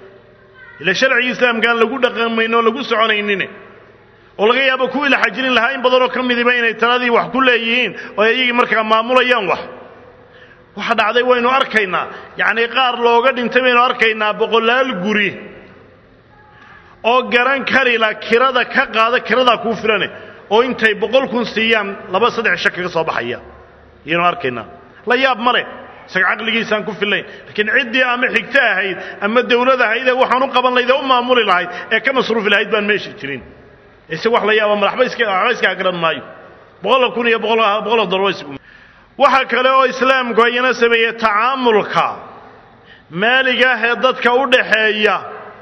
ila sharcigii islaamkaan lagu dhaqamayn oo lagu soconaynin oo laga yaabo kuwii la xajirin lahaa in badanoo ka midiba inay taladii wax ku leeyihiin oo ay iyagii markaa maamulayaan wax waxa dhacday waynu arkaynaa yacnii qaar looga dhintay baynu arkaynaa boqolaal guri oo garan karila kirada ka qaada kiradaa kuu filane oo intay boqol kun siiyaan laba saddex sha kaga soo baxaya ayaynu arkaynaa la yaab ma leh isaga caqligiisaan ku fillayn laakiin ciddii ama xigto ahayd ama dawlad ahayd ee waxaan u qaban lahayd ee u maamuli lahayd ee ka masruufi lahayd baan meesha jirin ise wax la yaaba madaxba iska waxba iskaa garan maayo boqola kun iyo boqol dollar waxa kale oo islaamku ayana sameeyey tacaamulka maaliga ah ee dadka u dhaxeeya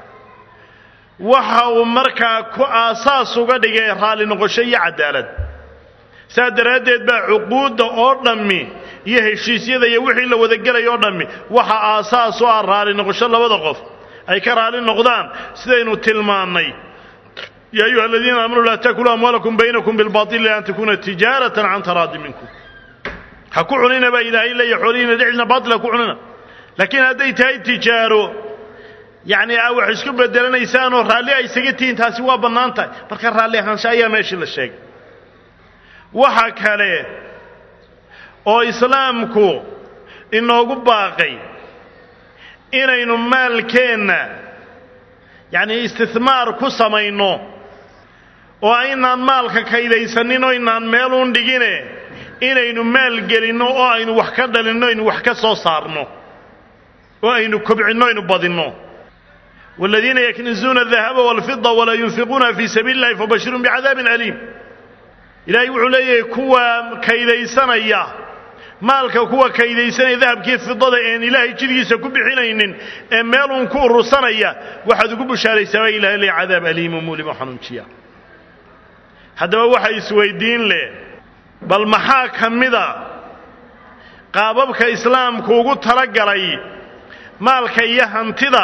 waxa uu markaa ku aasaas uga dhigay raalli noqosho iyo cadaalad saa daraaddeed baa cuquudda oo dhammi iyo heshiisyada iyo wixii la wadagelay oo dhammi waxa aasaas u ah raalli noqosho labada qof ay ka raalli noqdaan sidaynu tilmaannay yaa ayuha aladiina aamanuu laa takuluu amwaalakum baynakum bilbaili an takuuna tijaaratan can taraadi minkum ha ku cunina baa ilaahay leeya xoolihiina dhexdiina baatil ha ku cunina laakiin hadday tahay tijaaro yacni aa wax isku bedelanaysaanoo raalli ay isaga tihiin taasi waa bannaan tahay marka raalli ahaansha ayaa meeshii la sheegay waxa kale oo islaamku inoogu baaqay inaynu maalkeenna yacni istihmaar ku samayno oo aynaan maalka kaydaysanin oo inaan meeluun dhigine inaynu maal gelinno oo aynu wax ka dhalinno aynu wax ka soo saarno oo aynu kobcinno aynu badinno waaladiina yaknizuuna adahaba waalfida walaa yunfiquuna fii sabiili illahi fabashirhum bicadaabin aliim ilaahay wuxuu leeyahay kuwa kaydaysanaya maalka kuwa kaydaysanaya dahabkii fidada een ilaahay jidgiisa ku bixinaynin ee meeluun ku urursanaya waxaad ugu bushaaraysaa baa ilahay le cadaab aliimu muulimo xanuunjiya haddaba waxa isweydiin leh bal maxaa ka mida qaababka islaamku ugu talagalay maalka iyo hantida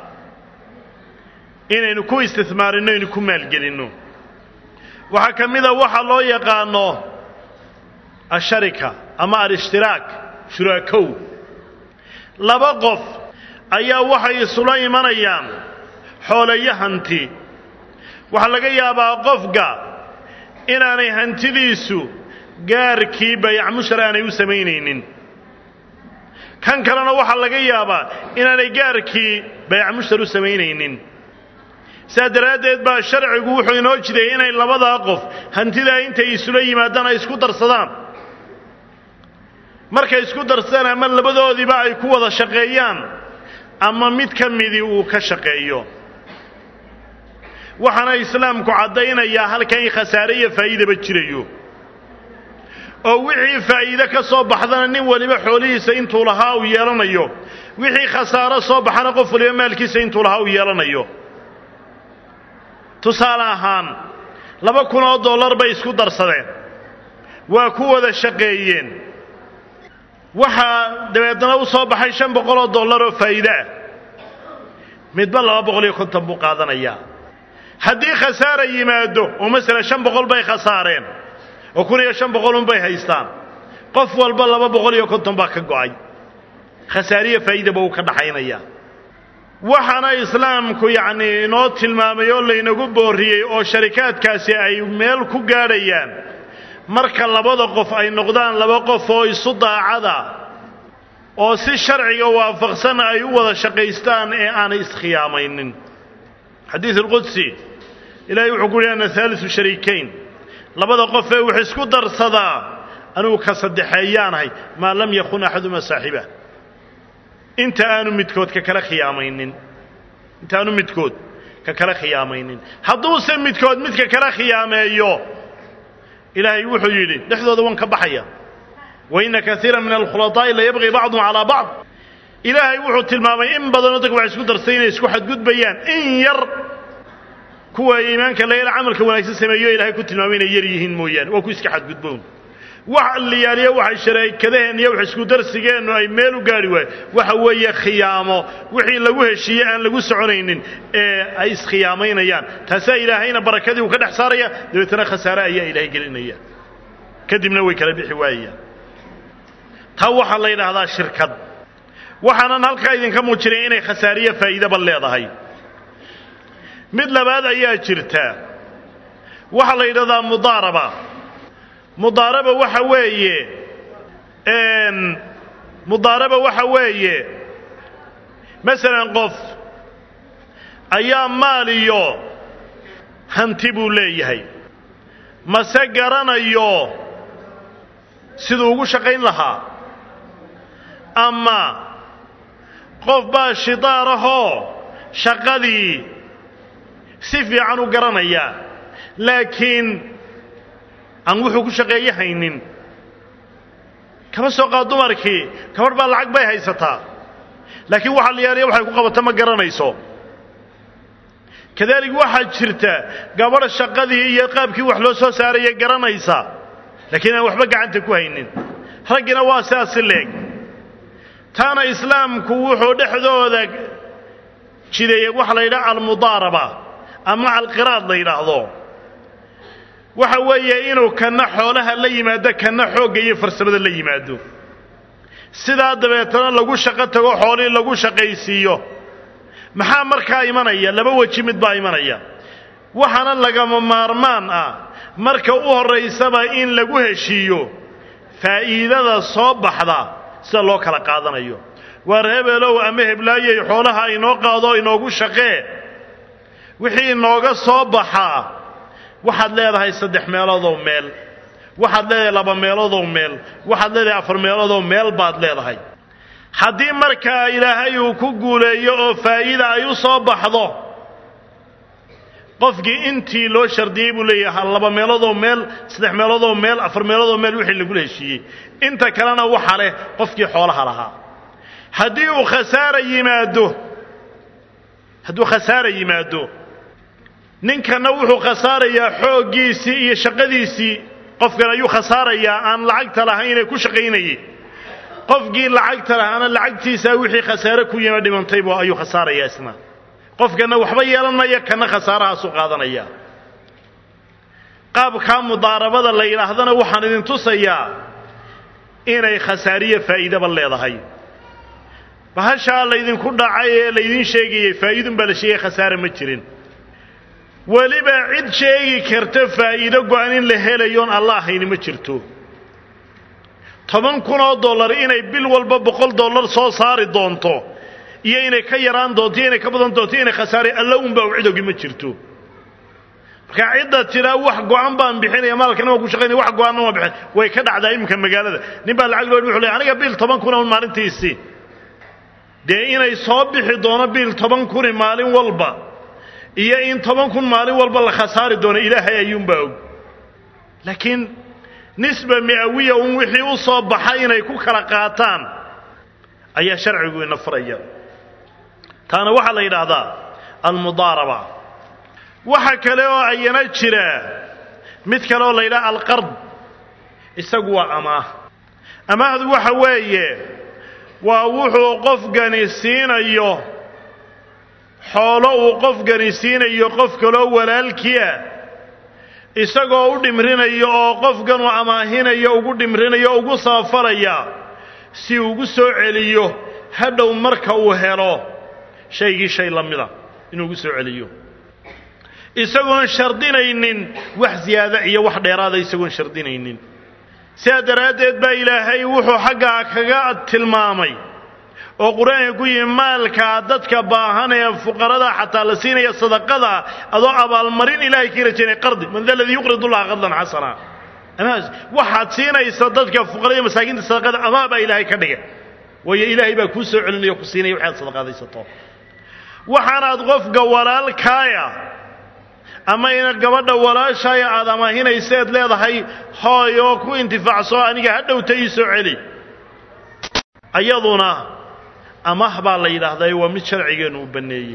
inaynu ku istismaarinno aynu ku maalgelinno waxaa ka mida waxa loo yaqaano asharika ama alishhtiraak shuraakow laba qof ayaa waxay isula imanayaan xooleyo hanti waxaa laga yaabaa qofka inaanay hantidiisu gaarkii bayac mushar aanay u samaynaynin kan kalena waxaa laga yaabaa inaanay gaarkii bayac mushtar u samaynaynin saa daraaddeed baa sharcigu wuxuu inoo jideeyey inay labadaa qof hantidaa intay isula yimaadaan ay isku darsadaan markay isku darsadaan ama labadoodiiba ay ku wada shaqeeyaan ama mid ka midii uu ka shaqeeyo waxaana islaamku caddaynayaa halkan in khasaare iyo faa'iidaba jirayo oo wixii faa'iide ka soo baxdana nin waliba xoolihiisa intuu lahaa uu yeelanayo wixii khasaaro soo baxana qof waliba maalkiisa intuu lahaa uu yeelanayo tusaale ahaan laba kun oo dollar bay isku darsadeen waa ku wada shaqeeyeen waxaa dabeedna u soo baxay shan boqol oo dollar oo faa'iide ah midba laba boqol iyo konton buu qaadanayaa haddii khasaara yimaado oo masalan shan boqol bay khasaareen oo kun iyo shan boqol unbay haystaan qof walba laba boqol iyo konton baa ka go'ay khasaariyo faa'iidaba uu ka dhaxaynayaa waxaana islaamku yacnii inoo tilmaamay oo laynagu boorriyey oo sharikaadkaasi ay meel ku gaadhayaan marka labada qof ay noqdaan laba qof oo isu daacada oo si sharciga waafaqsan ay u wada shaqaystaan ee aanay iskhiyaamaynin xadiid alqudsi ilaahay wuxuu ku uhi ana haalisu shariikayn labada qof ee wax isku darsadaa anugu ka saddexeeyaanahay maa lam yakun axaduma saaxiba inta aanu midkood ka kala khiyaamaynin inta aanu midkood ka kala khiyaamaynin hadduuse midkood midka kala khiyaameeyo ilaahay wuxuu yidhi dhexdooda waan ka baxaya wa inna kaiira min alkhulaطaa'i la yabqii bacduhum calaa bacd ilaahay wuxuu tilmaamay in badanoo dadka wax isku darsay inay isku xadgudbayaan in yar kuwa iimaanka layla camalka wanaagsan sameeyo ilahay ku tilmaamay inay yar yihiin mooyaane waa ku iska xadgudboon wax liyaaliyo waxay shareekadaheen iyo wax isku darsigeennu ay meel u gaadhi waayo waxa weeye khiyaamo wixii lagu heshiiyey aan lagu soconaynin ee ay iskhiyaamaynayaan taasaa ilaahayna barakadii uu ka dhex saaraya dabeetana khasaare ayaa ilaahay gelinaya kadibna way kala bixi waayayaan taa waxaa la yidhaahdaa shirkad waxaanan halkaa idinka muujinay inay khasaariyo faa'iidaba leedahay mid labaad ayaa jirta waxaa la yidhahdaa mudaaraba mudaaraba waxa weeye mudaaraba waxa weeye masalan qof ayaa maal iyo hanti buu leeyahay mase garanayo siduu ugu shaqayn lahaa ama qof baa shidaarahoo shaqadii si fiican u garanaya laakiin aan wuxuu ku shaqeeye haynin kama soo qaad dumarkii gabadh baa lacag bay haysataa laakiin waxaa la yaaliya waxay ku qabata ma garanayso kadalik waxaa jirta gabadh shaqadii iyo qaabkii wax loo soo saaraya garanaysa laakiin aan waxba gacanta ku haynin raggina waa sidaas si leeg taana islaamku wuxuu dhexdooda jideeyey waxa la yidhaha almudaaraba ama alqiraad la yidhaahdo waxa weeye inuu kanna xoolaha la yimaado kanna xoogga iyo farsamada la yimaado sidaa dabeetana lagu shaqo tago xoolihii lagu shaqaysiiyo maxaa markaa imanaya laba weji mid baa imanaya waxaana lagama maarmaan ah marka u horraysaba in lagu heshiiyo faa'iidada soo baxda sida loo kala qaadanayo waar hebelow ama heblaayey xoolaha inoo qaado inoogu shaqee wixii inooga soo baxaa waxaad leedahay saddex meeloodoo meel waxaad leedahay laba meeloodoo meel waxaad leedahay afar meeloodoo meel baad leedahay haddii markaa ilaahay uu ku guuleeyo oo faa'iida ay u soo baxdo qofkii intii loo shardiyey buu leeyahay laba meeloodoo meel saddex meeloodoo meel afar meeloodoo meel wixii lagula heshiiyey inta kalena waxa leh qofkii xoolaha lahaa haddii uu khasaara yimaado hadduu khasaara yimaado ninkanna wuxuu khasaarayaa xooggiisii iyo shaqadiisii qofkan ayuu khasaarayaa aan lacagta lahayn ee ku shaqaynayey qofkii lacagta lahaana lacagtiisaa wixii khasaare ku yima dhimantaybu ayuu khasaarayaa isna qofkanna waxba yeelan maya kana khasaarahaasu qaadanaya qaabkaa mudaarabada la yidhaahdana waxaan idin tusayaa inay khasaariyo faa'iidaba leedahay bahashaa laydinku dhacay ee laydin sheegayey faa'iidun baa la sheegay khasaare ma jirin weliba cid sheegi karta faa'iido go-an in la helayoon alla ahayni ma jirto toban kun oo dollar inay bil walba boqol dollar soo saari doonto iyo inay ka yaraan doonto iyo inay ka badan doonto inay khasaare alla unbaa u cidogi ma jirto marka cidda tiraa wax go-an baan bixinaya maalkana waan ku shaqaynaya wax go-aanna waan bixin way ka dhacdaa iminka magaalada nin baa lacag loo wuxuu leeyahay aniga bil toban kuna un maalintiisii dee inay soo bixi doono bil toban kuni maalin walba iyo in toban kun maalin walba la khasaari doono ilaahay ayuunbaa og laakiin nisba mi'awiya un wixii u soo baxay inay ku kala qaataan ayaa sharcigu ina faraya taana waxaa la yidhaahdaa almudaaraba waxa kale oo ayana jira mid kale oo la yidhaha alqard isagu waa amaah amaahdu waxa weeye waa wuxuu qofkani siinayo xoolo uu qofkani siinayo qof kaloo walaalkiia isagoo u dhimrinayo oo qofkanuu amaahinayo ugu dhimrinayo o ugu saafalaya si ugu soo celiyo hadhow marka uu helo shaygii shay la mida inuu ugu soo celiyo isagoon shardinaynin wax siyaada iyo wax dheeraada isagoon shardinaynin sidaa daraaddeed baa ilaahay wuxuu xaggaa kaga tilmaamay oo qur-aanka ku yimi maalkaa dadka baahan ee fuqarada xataa la siinaya sadaqada adoo abaalmarin ilaahay ka rajaynaya qardi man da ladii yuqridu llaha qardan xasana amaas waxaad siinaysa dadka fuqarada iyo masaakiinta sadaqada amaa baa ilaahay ka dhigay waayo ilaahay baa kuu soo celinaya o ku siinaya waxaad sadaqaadaysato waxaanaad qofka walaalkaaya ama ina gabadha walaashaaya aad amaahinayseed leedahay hooy oo ku intifaacso aniga ha dhowta ii soo celi ayaduna amaah baa la yidhaahdaa waa mid sharcigeennu u banneeyey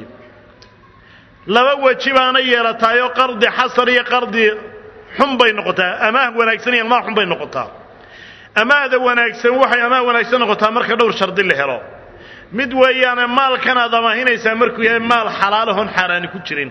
laba weji baana yeelataayoo qardi xasan iyo qardi xun bay noqotaa amaah wanaagsan iyo amaah xun bay noqotaa amaahda wanaagsan waxay amaah wanaagsan noqotaa marka dhowr shardi la helo mid weeyaane maalkan aad amaahinaysaa markuu yahay maal xalaalahon xaaraani ku jirin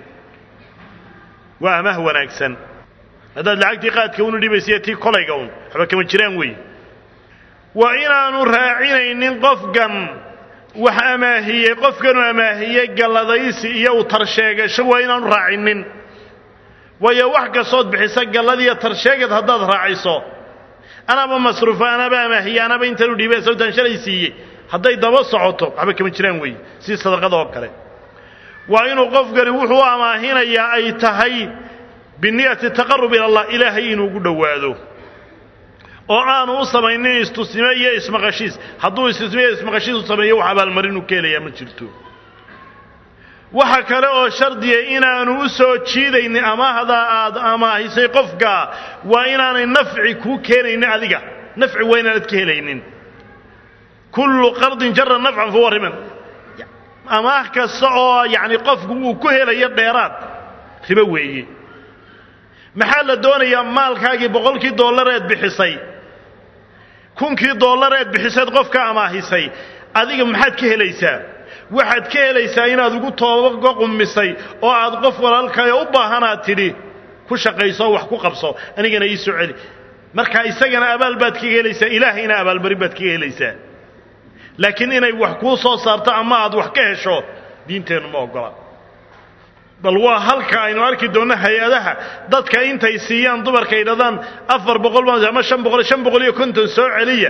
waa amaah wanaagsan haddaad lacagtii qaadka unu dhibaysiiyo tii kolayga un waxba kama jiraan weeye waa inaanu raacinaynin qofkan wax amaahiyey qofkanu amaahiyey galladaysi iyo u tarsheegasho waa inaanu raacinin waayo wax kastood bixisa galladiiyo tarsheegad haddaad raaciso anaba masruufa anaba amaahiye anaba intanu dhiibay sababtaan shalay siiyey hadday daba socoto waxba kama jiraan weeye sii sadaqada oo kale waa inuu qofkani wuxuu u amaahinayaa ay tahay biniyati taqarub ila allah ilaahay inuu ugu dhowaado oo aanu u samaynin istusnimo iyo ismaqashiis hadduu istusnimo iyo ismaqashiis u sameeyo wax abaalmarin uu ka helayaa ma jirto waxa kale oo shardiya inaanu u soo jiidaynin amaahda aad amaahisay qofka waa inaanay nafci kuu keenaynin adiga nafci waa inaanad ka helaynin kullu qardin jara nafcan fahuwa riban amaah kasta oo yacni qofku uu ku helayo dheeraad ribo weeye maxaa la doonayaa maalkaagii boqolkii dollareed bixisay kunkii dollareed bixiseed qofka amaahisay adiga maxaad ka helaysaa waxaad ka helaysaa inaad ugu toobaga qummisay oo aad qof walaalkayo u baahanaad tidhi ku shaqayso wax ku qabso anigana ii soo celi marka isagana abaal baad kaga helaysaa ilaahayna abaalmarin baad kaga helaysaa laakiin inay wax kuu soo saarto ama aad wax ka hesho diinteennu ma oggola bal waa halka aynu arki doonno hay-adaha dadka intay siiyaan dumarka yidhahdaan afar boqol ama shan boqol shan boqol iyo konton soo celiya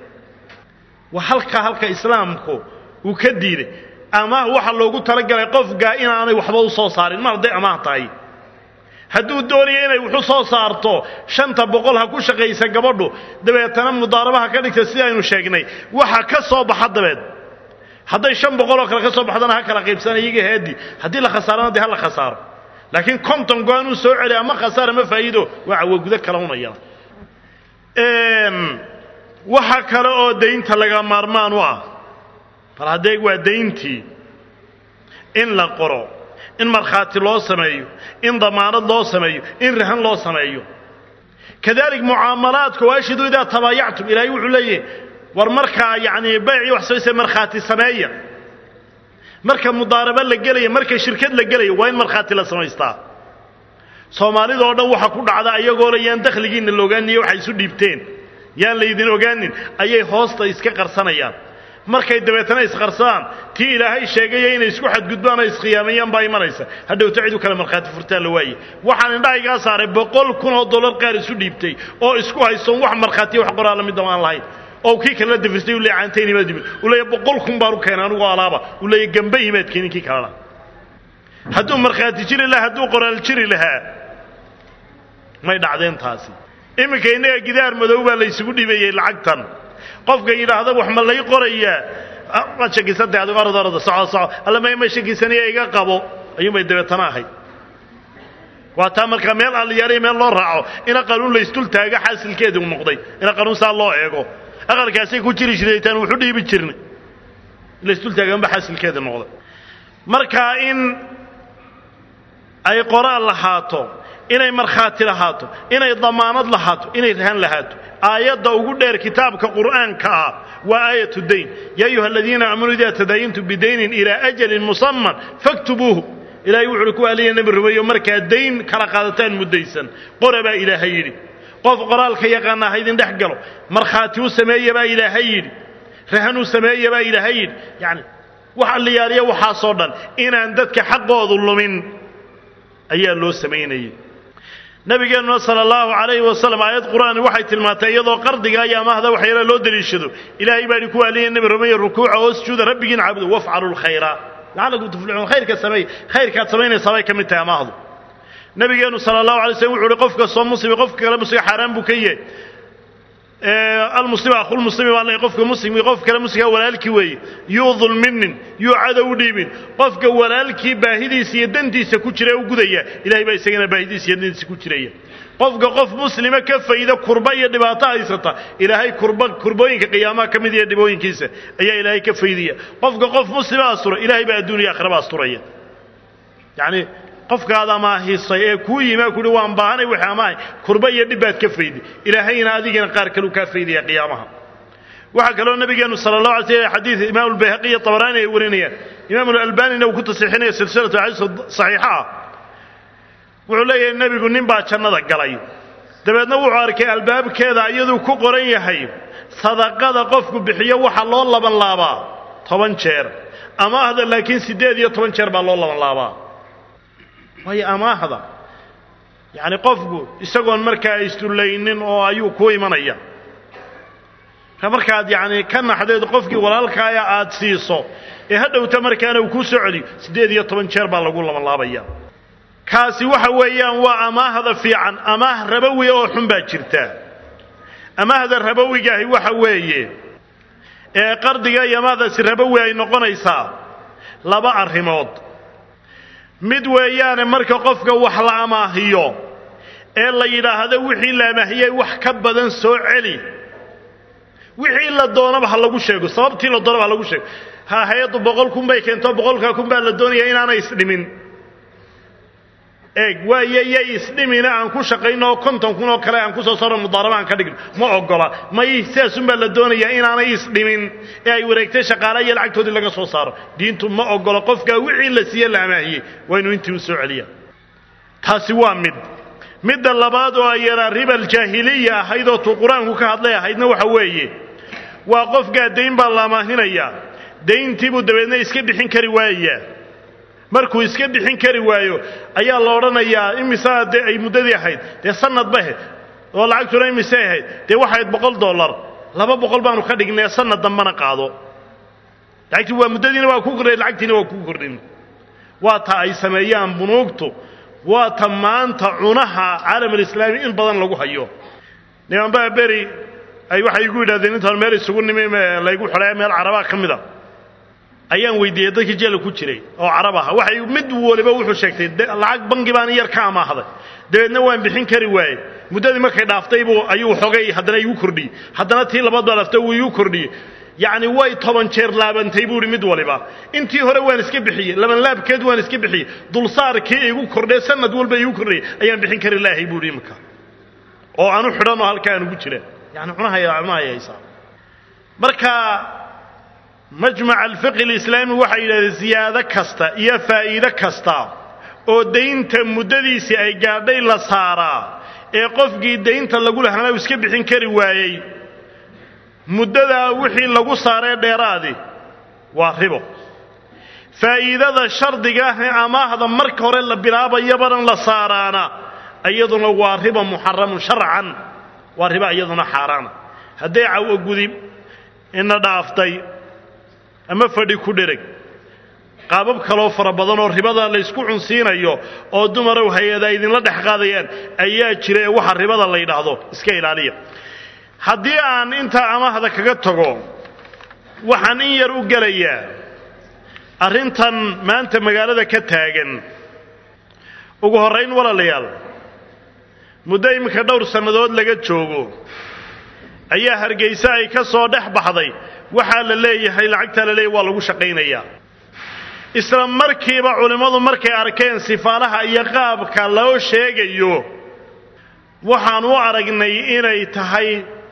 waa halka halka islaamku uu ka diiday amaah waxaa loogu talagalay qofka inaanay waxba u soo saarin mar hadday amaah tahay hadduu doonayo inay waxu soo saarto shanta boqol ha ku shaqaysa gabadhu dabeetana mudaarabaha ka dhigta sida aynu sheegnay waxa ka soo baxa dabeed hadday shan boqol oo kale ka soo baxdana ha kala qaybsana iyaga haadi haddii la khasaarana dee ha la khasaaro laakiin konton go-aan uu soo celi ama khasaar ama faa'iido waa cawagudo kala unayana waxa kale oo daynta laga maarmaan u ah bal haddee waa dayntii in la qoro in markhaati loo sameeyo in damaanad loo sameeyo in rahan loo sameeyo kadalik mucaamalaadka waashidu idaa tabaayactum ilaahay wuxuu leeyahy war markaa yacni baycii wax samaysa markhaati sameeya marka mudaarabo la gelaya marka shirkad la gelaya waa in markhaati la samaystaa soomaalida oo dhan waxa ku dhacda ayagoo le yaan dakhligiinna la ogaaniyo waxay isu dhiibteen yaan laydin ogaanin ayay hoosta iska qarsanayaan markay dabeetana isqarsadaan tii ilaahay sheegaya inay isku xadgudbaan oo iskhiyaamayaan baa imanaysa hadhowta cid u kale markhaati furtaan la waaye waxaan indhahaygaa saaray boqol kun oo dollar qaar isu dhiibtay oo isku haystoon wax markhaatiya wax qoraala midaba aan lahayn oo kii kalena dafirtay u leeya caantaynimaad yimid uu leeya boqol kun baan u keenay anigoo alaaba uu leeya gamba imaad keenin kii kalena hadduu markhaati jiri lahaa hadduu qoraal jiri lahaa may dhacdeen taasi iminka innaga gidaar madow baa laysugu dhibayey lacagtan qofka yidhaahda wax ma lay qorayaa waad shakisantay adigo orod orod soco soco alla ma ma shakisanaya iga qabo ayuunbay dabeetana ahayd waa taa markaa meel alliyaariya meel loo raaco ina qanuun laysdul taaga xaasilkeedu noqday ina qanuun saa loo eego aqalkaasay ku jiri jiraytaan wuxu dhiibi jirnay laysdul taaganba xaasilkeeda noqday markaa in ay qoraal lahaato inay markhaati lahaato inay damaanad lahaato inay rahan lahaato aayadda ugu dheer kitaabka qur'aanka ah waa aayatu dayn yaa ayuha aladiina aamanuu idaa tadaayintum bidaynin ilaa ajalin musaman faktubuuhu ilahay wuxuuhi ku aliya nebi rumeeyo markaa dayn kala qaadataan muddaysan qora baa ilaahay yidhi qof qoraalka yaqaana ha idin dhex galo markhaati u sameeya baa ilaahay yidhi rahan u sameeya baa ilaahay yidhi yacni wax alliyaariya waxaasoo dhan inaan dadka xaqoodu lumin ayaa loo samaynayay nabigeennuna sala allahu calayhi wasalam aayad qur'aani waxay tilmaantay iyadoo qardiga iyo amaahda waxyaala loo daliishado ilaahay baa idhi ku aliya nebi rumeeyo rukuuca oo sujuuda rabbigiin caabudo wafcalu lkhayra lacalakum tuflixuun khayrka sameey khayrkaad samaynaysaa bay ka mid tahay amaahdu nabigeennu sala allahu alay slm wuxu uhi qof kastoo muslimi qofka kale musliga xaaraan buu ka yahay almuslim akhulmuslimi baa lay qofka muslimkii qof kale muslimka walaalkii weeye yuu dulminin yuu cadow dhiibin qofka walaalkii baahidiisa iyo dantiisa ku jira u gudaya ilahay baa isagana baahidiisa iyo dantiisa ku jiraya qofka qof muslima ka fayda kurba iyo dhibaato haysata ilaahay kurba kurbooyinka qiyaamaha ka mid iyo dhibooyinkiisa ayaa ilaahay ka faydaya qofka qof muslima astura ilahay baa adduun iyo akhraba asturaya yacni qofkaad amaahisay ee kuu yimaa kuhi waan baahanay wixii amaahay kurba iyo dhib baad ka fayday ilaahayna adigana qaar kaleu kaa faydaya qiyaamaha waxaa kaloo nabigeenu sala allah alay sl xadiid imaamu albayhaqi iyo tabaraani ay warinayaan imaamu alalbanina uu ku tasixinaya silsilatu xadiis saxiixa ah wuxuu leeyahay nebigu nin baa jannada galay dabeedna wuxuu arkay albaabkeeda iyaduu ku qoran yahay sadaqada qofku bixiyo waxa loo laban laabaa toban jeer amaahda laakiin siddeed iyo toban jeer baa loo laban laabaa waayo amaahda yacni qofku isagoon markaa isdullaynin oo ayuu ku imanaya markaad yacni ka naxdeed qofkii walaalkaaya aad siiso ee ha dhowta markaana uu kuu soo celiyo siddeed iyo toban jeer baa lagu labanlaabaya kaasi waxa weeyaan waa amaahda fiican amaah rabowi oo xun baa jirta amaahda rabowigaahi waxa weeye ee qardiga iyo amaahdaasi rabowi ay noqonaysaa laba arrimood mid weeyaane marka qofka wax la amaahiyo ee la yidhaahdo wixii la amaahiyey wax ka badan soo celi wixii la doonaba ha lagu sheego sababtii la doonaba ha lagu sheego ha hay-addu boqol kun bay keento boqolkaa kun baa la doonaya inaanay isdhimin eeg waaye yay isdhimina aan ku shaqayno oo konton kun oo kale aan ku soo saarno mudaaraba aan ka dhigno ma ogola may sidaasunbaa la doonayaa inaanay isdhimin ee ay wareegtay shaqaala iyo lacagtoodii laga soo saaro diintu ma ogola qofkaa wixii la siiye la amaahiyey waa inuu intii u soo celiya taasi waa mid midda labaad oo ayaraa ribal jaahiliya ahayd oo tuu qur-aanku ka hadlay ahaydna waxa weeye waa qofkaa dayn baa la amaahinayaa dayntiibuu dabeedna iska bixin kari waayayaa markuu iska bixin kari waayo ayaa la odhanayaa imisaa dee ay muddadii ahayd dee sanad ba ahayd oo lacagtuna imisay ahayd dee waxayd boqol dollar laba boqol baanu ka dhignay sanad dambana qaado lacagtii waa muddadiina waa ku kordhay lacagtiina waa ku kordhin waa ta ay sameeyaan bunuugtu waa ta maanta cunaha caalamulislaami in badan lagu hayo nimanbaa beri ay waxay igu yidhahdeen intaan meel isugu nimi laygu xidhaya meel carabaa ka mid a ayaan weydiiyey dadkii jeela ku jiray oo carab aha waxay mid waliba wuxuu sheegtay lacag bangi baan yar ka amaahday dabeedna waan bixin kari waaye muddadii markay dhaaftay buu ayuu xogay haddana igu kordhiyey haddana tii labaad baa dhaaftay wuu igu kordhiyey yacni way toban jeer laabantay buu ihi mid waliba intii hore waan iska bixiyey laban laabkeed waan iska bixiyey dulsaarkii igu kordhee sanad walba igu kordhayay ayaan bixin kari laahay buu ihi imika oo aanu xidhan oo halkaa anugu jira yani cunahaya cunahaya haysaa marka majmac alfiqi alislaami waxay yidhahdeen siyaado kasta iyo faa'iide kasta oo daynta muddadiisii ay gaadhay la saaraa ee qofkii daynta lagu lahaana uu iska bixin kari waayey muddadaa wixii lagu saaree dheeraadi waa ribo faa'iidada shardiga ah ee amaahda marka hore la bilaabayabanan la saaraana iyaduna waa riba muxaramun sharcan waa riba iyaduna xaaraana hadday cawogudi ina dhaaftay ama fadhi ku dhereg qaabab kaloo fara badan oo ribada laysku cunsiinayo oo dumarow hay-ada idinla dhex qaadayaan ayaa jira ee waxa ribada la yidhaahdo iska ilaaliya haddii aan intaa amahda kaga tago waxaan in yar u gelayaa arrintan maanta magaalada ka taagan ugu horrayn walaalayaal muddo iminka dhowr sannadood laga joogo ayaa hargayse ay ka soo dhex baxday waxaa la leeyahay lacagtaa la leeyahay waa lagu shaqaynayaa isla markiiba culimmadu markay arkeen sifaalaha iyo qaabka loo sheegayo waxaan u aragnay inay tahay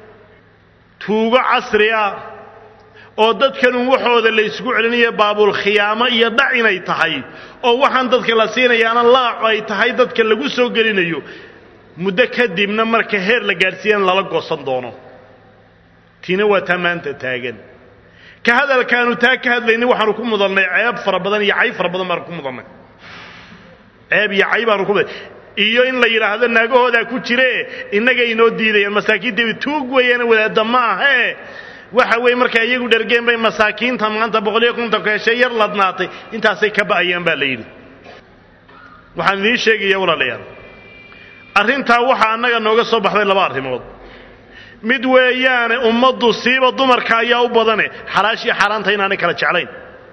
tuugo casri ah oo dadkanun waxooda la ysgu celinayo baabulkhiyaamo iyo dhac inay tahay oo waxaan dadka la siinayaana laacu ay tahay dadka lagu soo gelinayo muddo kadibna marka heer la gaadhsiiyana lala goosan doono tiina waa taa maanta taagan ka hadalkaanu taa ka hadlaynay waxaanu ku mudannay ceeb fara badan iyo cay fara badan baanu ku mudannay ceeb iyo cay baanu ku mudannay iyo in la yidhaahdo naagahoodaa ku jiree innagay inoo diidayaan masaakiinta tuug weeyaana wadaadda ma ahee waxa weeye markaa iyagu dhergeen bay masaakiinta maanta boqoliyo kontonka heshay yar ladnaatay intaasay ka ba'ayaan baa la yidhi waxaan idiin sheegaya walaalayaal arrintaa waxaa annaga nooga soo baxday laba arrimood mid weeyaane ummaddu siiba dumarka ayaa u badane xalaashiyo xaaraanta inaanay kala jeclayn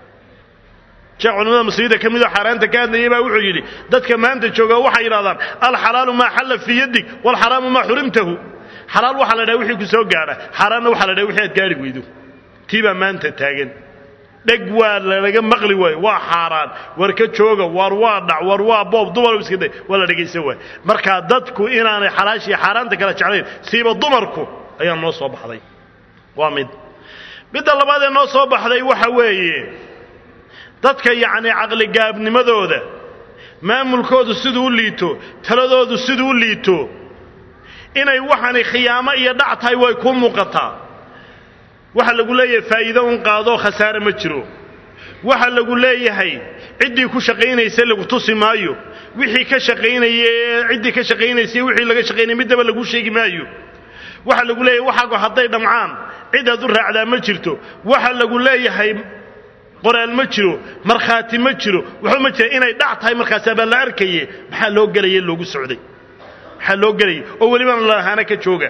sheekh culimada muslimiinta ka midoo xaaraanta ka hadlayay baa wuxuu yidhi dadka maanta jooga waxay yidhahdaan alxalaalu maa xalla fii yadig waalxaraamu maa xurimtahu xalaal waxaa la dhaha wixii ku soo gaadha xaaraanna waxaa la dhaha wixii aad gaadhi weydo tii baa maanta taagan dheg waa lalaga maqli waayo waa xaaraan war ka jooga war waa dhac war waa boob dumar iska day waa la dhegaysan waay markaa dadku inaanay xalaashiiyo xaaraanta kala jeclayn siiba dumarku ayaa noo soo baxday waa mid midda labaad ee noo soo baxday waxa weeye dadka yacnii caqligaabnimadooda maamulkoodu siduu u liito taladoodu siduu u liito inay waxani khiyaamo iyo dhac tahay way kuu muuqataa waxa lagu leeyahay faa'iido un qaadoo khasaare ma jiro waxa lagu leeyahay ciddii ku shaqaynaysa lagu tusi maayo wixii ka shaqaynaya ee ciddii ka shaqaynaysay wixii laga shaqaynaya middaba lagu sheegi maayo waxa lagu leeyahay waxaagu hadday dhamcaan cid aad u raacdaa ma jirto waxa lagu leeyahay qoraal ma jiro markhaati ma jiro waxba ma jira inay dhac tahay markaasaa baa la arkaye maxaa loo gelaya loogu socday maxaa loo gelayay oo welibana lalahaana ka jooga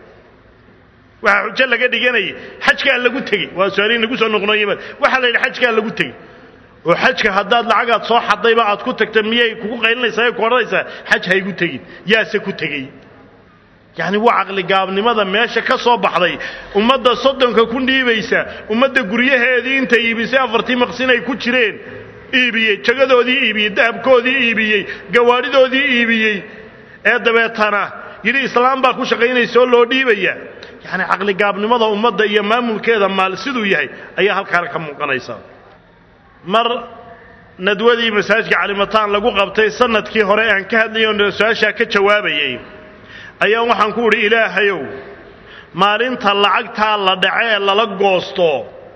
waxaa xujo laga dhiganayay xajkaa lagu tegey waa su-aalihin lagu soo noqnoyma waxaa la yidhi xajkaa lagu tegey oo xajka haddaad lacagaad soo xadayba aad ku tagta miyay kugu qaylinaysaa ku odhanaysaa xaj haygu tegin yaase ku tegey yacni waa caqligaabnimada meesha ka soo baxday ummadda soddonka ku dhiibaysa ummadda guryaheedii intay iibisay afartii maqsin ay ku jireen iibiyey jagadoodii iibiyey dahabkoodii iibiyey gawaadhidoodii iibiyey ee dabeetana yidhi islaam baa ku shaqaynaysa oo loo dhiibaya yacni caqligaabnimada ummadda iyo maamulkeeda maal siduu yahay ayaa halkaana ka muuqanaysa mar nadwadii masaajidka calimataan lagu qabtay sanadkii hore aan ka hadlayay oo su-aashaa ka jawaabayay ayaa waxaan ku udhi ilaahayow maalinta lacagtaa la dhace ee lala goosto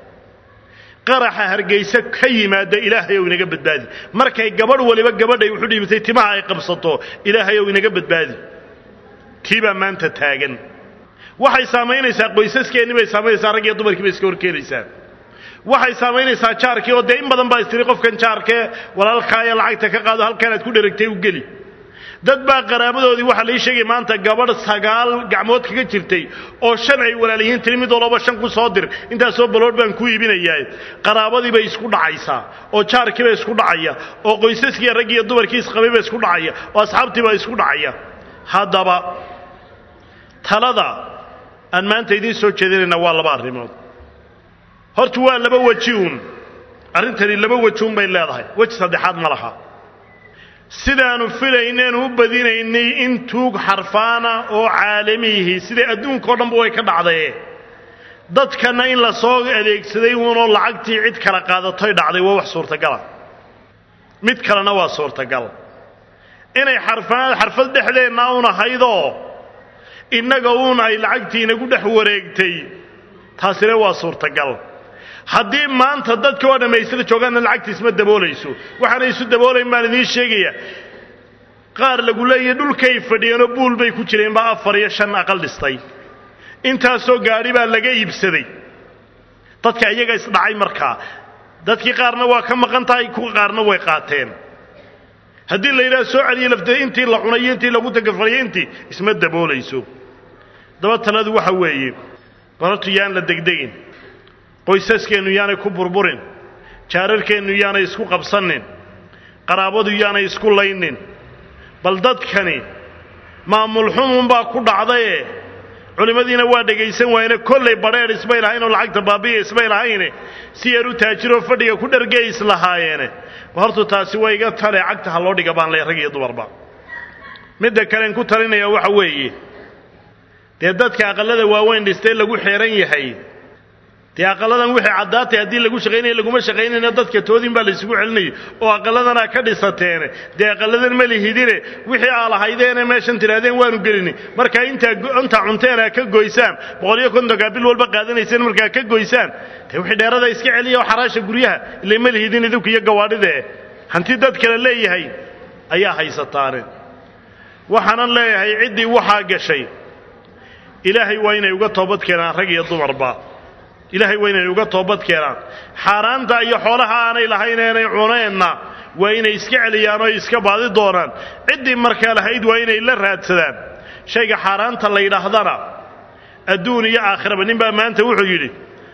qaraxa hargayse ka yimaada ilaahayow inaga badbaadi markay gabadh waliba gabadhay wuxu dhiibatay timaha ay qabsato ilaahayow inaga badbaadi tii baa maanta taagan waxay saamaynaysaa qoysaskeenni bay saamaynaysaa rag iyo dumarkii bay iska horkeenaysaa waxay saamaynaysaa jaarkii oo dee in badan baa istiri qofkan jaarkee walaalkaaya lacagta ka qaado halkaanaad ku dheragtay u geli dad baa qaraabadoodii waxaa lai sheegay maanta gabadh sagaal gacmood kaga jirtay oo shan ay walaaliyiin tiri mid walaba shan ku soo dir intaasoo baloodh baan ku iibinayaa qaraabadii bay isku dhacaysaa oo jaarkii bay isku dhacaya oo qoysaskii rag iyo dumarkii isqabay baa isku dhacaya oo asxaabtii baa isku dhacaya haddaba talada aan maanta idiin soo jeedinayna waa laba arrimood horta waa laba weji uun arrintani laba weji un bay leedahay weji saddexaad ma laha sidaanu filayneen u badinaynay in tuug xarfaana oo caalamiyihi siday adduunkao dhanba way ka dhacdaye dadkana in la soo adeegsaday uunoo lacagtii cid kala qaadatoy dhacday waa wax suurtagala mid kalena waa suurtagal inay xarfaan xarfad dhexdeenna un ahaydoo innaga uun ay lacagtii inagu dhex wareegtay taasina waa suurtagal haddii maanta dadka oo dhammaystada joogaanna lacagta isma daboolayso waxaana isu daboolayn baan idiin sheegaya qaar lagu leeyahy dhulkay fadhiyeenoo buul bay ku jireen baa afar iyo shan aqal dhistay intaasoo gaadhi baa laga iibsaday dadka iyaga isdhacay markaa dadkii qaarna waa ka maqan tahay kuwa qaarna way qaateen haddii la yidhaha soo celiya lafteed intii la cunay iyo intii lagu tagafaliyay intii isma daboolayso daba taladu waxa weeye baratu yaan la degdegin qoysaskeennu yaanay ku burburin jaararkeennu yaanay isku qabsanin qaraabadu yaanay isku laynin bal dadkani maamul xumunbaa ku dhacdaye culimmadiina waa dhegaysan waayene kollay badheedh isbay lahayn oo lacagta baabiya isbay lahayne si yar u taajiroo fadhiga ku dhargey islahaayeene hortu taasi waa iga tale cagta ha loo dhiga baan leh rag iyo dumarba midda kalen ku talinaya waxa weeye dee dadka aqallada waaweyn dhistee lagu xeeran yahay dee aqalladan wixii caddaatay haddii lagu shaqaynaya laguma shaqaynayna dadka toodin baa laysugu celinayay oo aqalladanaa ka dhisateene dee aqalladan ma lihidine wixii aa lahaydeene meeshan tidhaahdeen waanu gelini markaa intaa intaa cunteen aa ka goysaan boqoliyo kontonkaa bil walba qaadanayseen markaa ka goysaan dee wixii dheerada iska celiya oo xaraasha guryaha ila ma lihidin idinku iyo gawaadhidee hanti dad kale leeyahay ayaa haysataane waxaanan leeyahay ciddii waxaa gashay ilaahay waa inay uga toobad keenaan rag iyo dumarba ilaahay waa inay uga toobad keenaan xaaraanta iyo xoolaha aanay lahayn eenay cuneenna waa inay iska celiyaan oo iska baadi doonaan ciddii markaa lahayd waa inay la raadsadaan shayga xaaraanta la yidhaahdana adduun iyo aakhiraba nin baa maanta wuxuu yidhi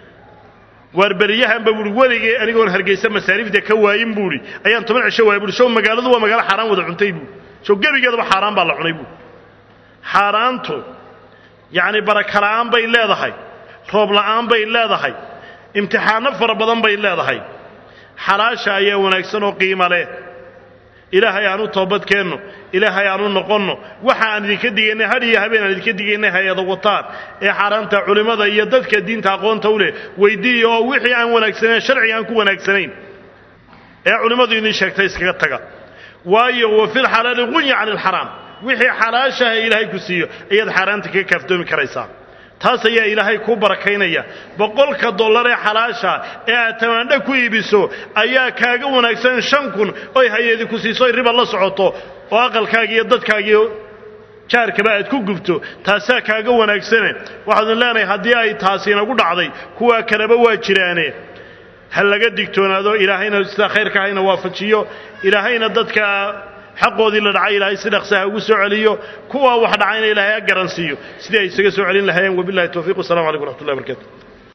waar beriyahanba buui weligee anigoon hargaysa masaariifta ka waayin buuhi ayaan toban cisho waaya buui show magaaladu waa magaalo xaaraan wada cuntay buui show gebigeedaba xaaraan baa la cunay buui xaaraantu yacni barakala'aan bay leedahay roob la'aan bay leedahay imtixaano fara badan bay leedahay xalaasha ayaa wanaagsan oo qiimo leh ilaahay aan u toobadkeenno ilaahay aan u noqonno waxa aan idinka digaynay hadh iyo habeen aan idinka digaynay hay-ada wataan ee xaaraanta culimmada iyo dadka diinta aqoonta u leh weyddiiya oo wixii aan wanaagsanayn sharciga aan ku wanaagsanayn ee culimmadu idin sheegtay iskaga taga waayo wa filxalaali qunya cani alxaraam wixii xalaashaha ilaahay ku siiyo ayaad xaaraanta kaga kaaftoomi karaysaa taas ayaa ilaahay kuu barakaynaya boqolka dollar ee xalaasha ee aad tamaandho ku iibiso ayaa kaaga wanaagsan shan kun oy hay-adi ku siiso oy riba la socoto oo aqalkaaga iyo dadkaagiiyo jaarkaba aad ku gubto taasaa kaaga wanaagsane waxaadun leenahay haddii ay taasi inagu dhacday kuwaa kaleba waa jiraane ha laga digtoonaado ilaahayna sidaa khayrka hayna waafajiyo ilaahayna dadka xaqoodii la dhacay ilaahay si dhaqsaha ugu soo celiyo kuwaa wax dhacayna ilaahay ha garansiiyo sidii ay isaga soo celin lahaayeen wabillahi towfiiq wasalamu calaykum wraxmat ullahi barkatu